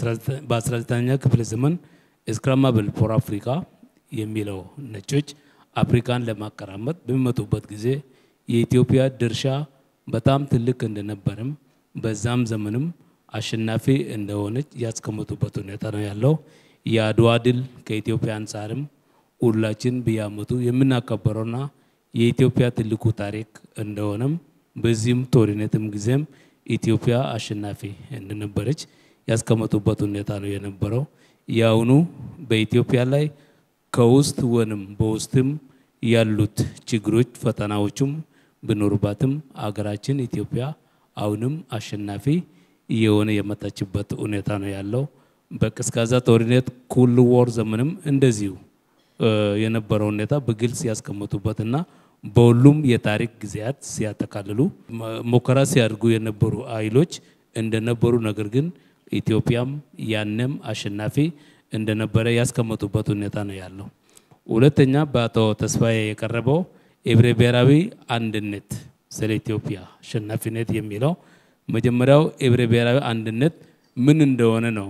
በ19ኛ ክፍለ ዘመን ስክራማብል ፎር አፍሪካ የሚለው ነጮች አፍሪካን ለማቀራመጥ በሚመጡበት ጊዜ የኢትዮጵያ ድርሻ በጣም ትልቅ እንደነበርም በዛም ዘመንም አሸናፊ እንደሆነች ያስቀመጡበት ሁኔታ ነው ያለው። የአድዋ ድል ከኢትዮጵያ አንጻርም ሁላችን በየዓመቱ የምናከበረውና የኢትዮጵያ ትልቁ ታሪክ እንደሆነም በዚህም ጦርነትም ጊዜም ኢትዮጵያ አሸናፊ እንደነበረች ያስቀመጡበት ሁኔታ ነው የነበረው። የአሁኑ በኢትዮጵያ ላይ ከውስጥ ወንም በውስጥም ያሉት ችግሮች ፈተናዎቹም ቢኖሩባትም አገራችን ኢትዮጵያ አሁንም አሸናፊ እየሆነ የመጣችበት ሁኔታ ነው ያለው። በቀዝቃዛ ጦርነት ኩል ወር ዘመንም እንደዚሁ የነበረው ሁኔታ በግልጽ ያስቀመጡበትና በሁሉም የታሪክ ጊዜያት ሲያጠቃልሉ ሙከራ ሲያደርጉ የነበሩ ኃይሎች እንደነበሩ ነገር ግን ኢትዮጵያም ያንም አሸናፊ እንደነበረ ያስቀመጡበት ሁኔታ ነው ያለው። ሁለተኛ በአቶ ተስፋዬ የቀረበው ህብረ ብሔራዊ አንድነት ስለ ኢትዮጵያ አሸናፊነት የሚለው መጀመሪያው ህብረ ብሔራዊ አንድነት ምን እንደሆነ ነው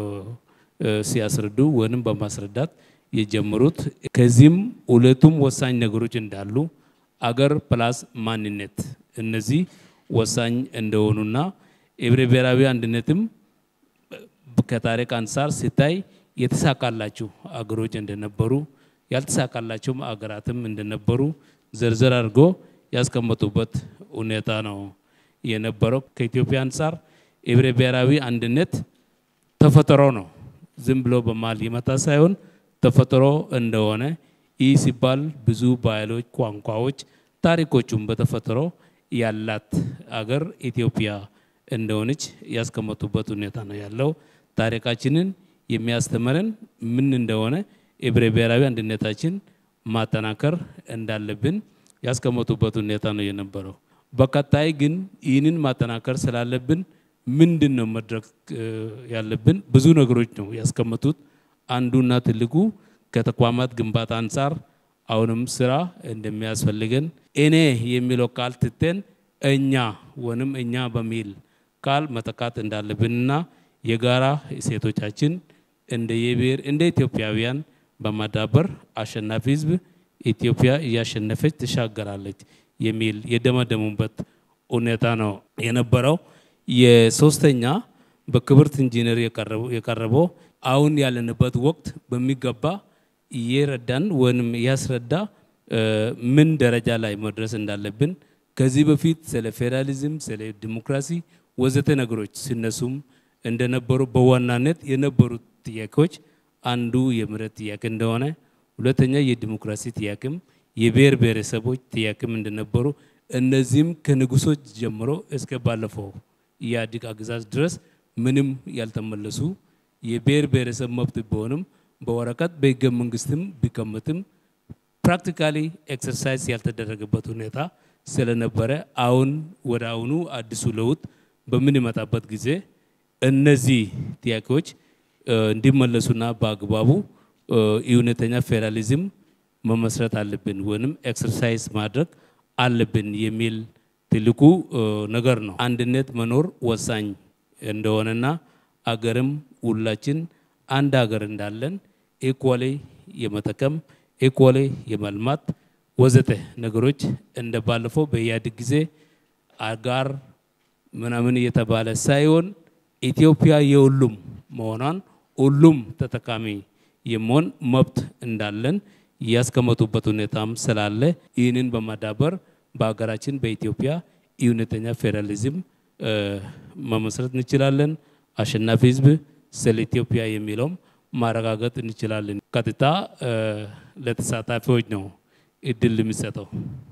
ሲያስረዱ ወይም በማስረዳት የጀመሩት። ከዚህም ሁለቱም ወሳኝ ነገሮች እንዳሉ አገር ፕላስ ማንነት እነዚህ ወሳኝ እንደሆኑና ህብረ ብሔራዊ አንድነትም ከታሪክ አንጻር ሲታይ የተሳካላቸው አገሮች እንደነበሩ ያልተሳካላቸውም አገራትም እንደነበሩ ዝርዝር አድርጎ ያስቀመጡበት ሁኔታ ነው የነበረው። ከኢትዮጵያ አንጻር ህብረ ብሔራዊ አንድነት ተፈጥሮ ነው። ዝም ብሎ በማል ይመጣ ሳይሆን ተፈጥሮ እንደሆነ ይህ ሲባል ብዙ ባህሎች፣ ቋንቋዎች፣ ታሪኮቹም በተፈጥሮ ያላት አገር ኢትዮጵያ እንደሆነች ያስቀመጡበት ሁኔታ ነው ያለው። ታሪካችንን የሚያስተምረን ምን እንደሆነ ህብረ ብሔራዊ አንድነታችን ማጠናከር እንዳለብን ያስቀመጡበት ሁኔታ ነው የነበረው። በቀጣይ ግን ይህንን ማጠናከር ስላለብን ምንድን ነው መድረክ ያለብን? ብዙ ነገሮች ነው ያስቀመጡት። አንዱና ትልቁ ከተቋማት ግንባታ አንጻር አሁንም ስራ እንደሚያስፈልገን እኔ የሚለው ቃል ትተን እኛ ወንም እኛ በሚል ቃል መተካት እንዳለብንና የጋራ እሴቶቻችን እንደ የብሔር እንደ ኢትዮጵያውያን በማዳበር አሸናፊ ህዝብ ኢትዮጵያ እያሸነፈች ትሻገራለች የሚል የደመደሙበት ሁኔታ ነው የነበረው። የሶስተኛ በክብርት ኢንጂነር የቀረበው አሁን ያለንበት ወቅት በሚገባ እየረዳን ወይም እያስረዳ ምን ደረጃ ላይ መድረስ እንዳለብን ከዚህ በፊት ስለ ፌዴራሊዝም፣ ስለ ዲሞክራሲ ወዘተ ነገሮች ሲነሱም እንደነበሩ በዋናነት የነበሩት ጥያቄዎች አንዱ የምህረት ጥያቄ እንደሆነ፣ ሁለተኛ የዲሞክራሲ ጥያቄም የብሔር ብሔረሰቦች ጥያቄም እንደነበሩ እነዚህም ከንጉሶች ጀምሮ እስከ ባለፈው የኢህአዴግ አገዛዝ ድረስ ምንም ያልተመለሱ የብሔር ብሔረሰብ መብት ቢሆንም በወረቀት በህገ መንግስትም ቢቀመጥም ፕራክቲካሊ ኤክሰርሳይዝ ያልተደረገበት ሁኔታ ስለነበረ አሁን ወደ አሁኑ አዲሱ ለውጥ በምንመጣበት ጊዜ እነዚህ ጥያቄዎች እንዲመለሱና በአግባቡ እውነተኛ ፌዴራሊዝም መመስረት አለብን ወይም ኤክሰርሳይዝ ማድረግ አለብን የሚል ትልቁ ነገር ነው። አንድነት መኖር ወሳኝ እንደሆነና አገርም ሁላችን አንድ ሀገር እንዳለን ኢኳሊ የመጠቀም ኢኳሊ የመልማት ወዘተ ነገሮች እንደ ባለፈው በኢህአዴግ ጊዜ አጋር ምናምን እየተባለ ሳይሆን ኢትዮጵያ የሁሉም መሆኗን ሁሉም ተጠቃሚ የመሆን መብት እንዳለን ያስቀመጡበት ሁኔታም ስላለ ይህንን በማዳበር በሀገራችን በኢትዮጵያ እውነተኛ ፌዴራሊዝም መመስረት እንችላለን። አሸናፊ ህዝብ ስለ ኢትዮጵያ የሚለውም ማረጋገጥ እንችላለን። ቀጥታ ለተሳታፊዎች ነው እድል የሚሰጠው።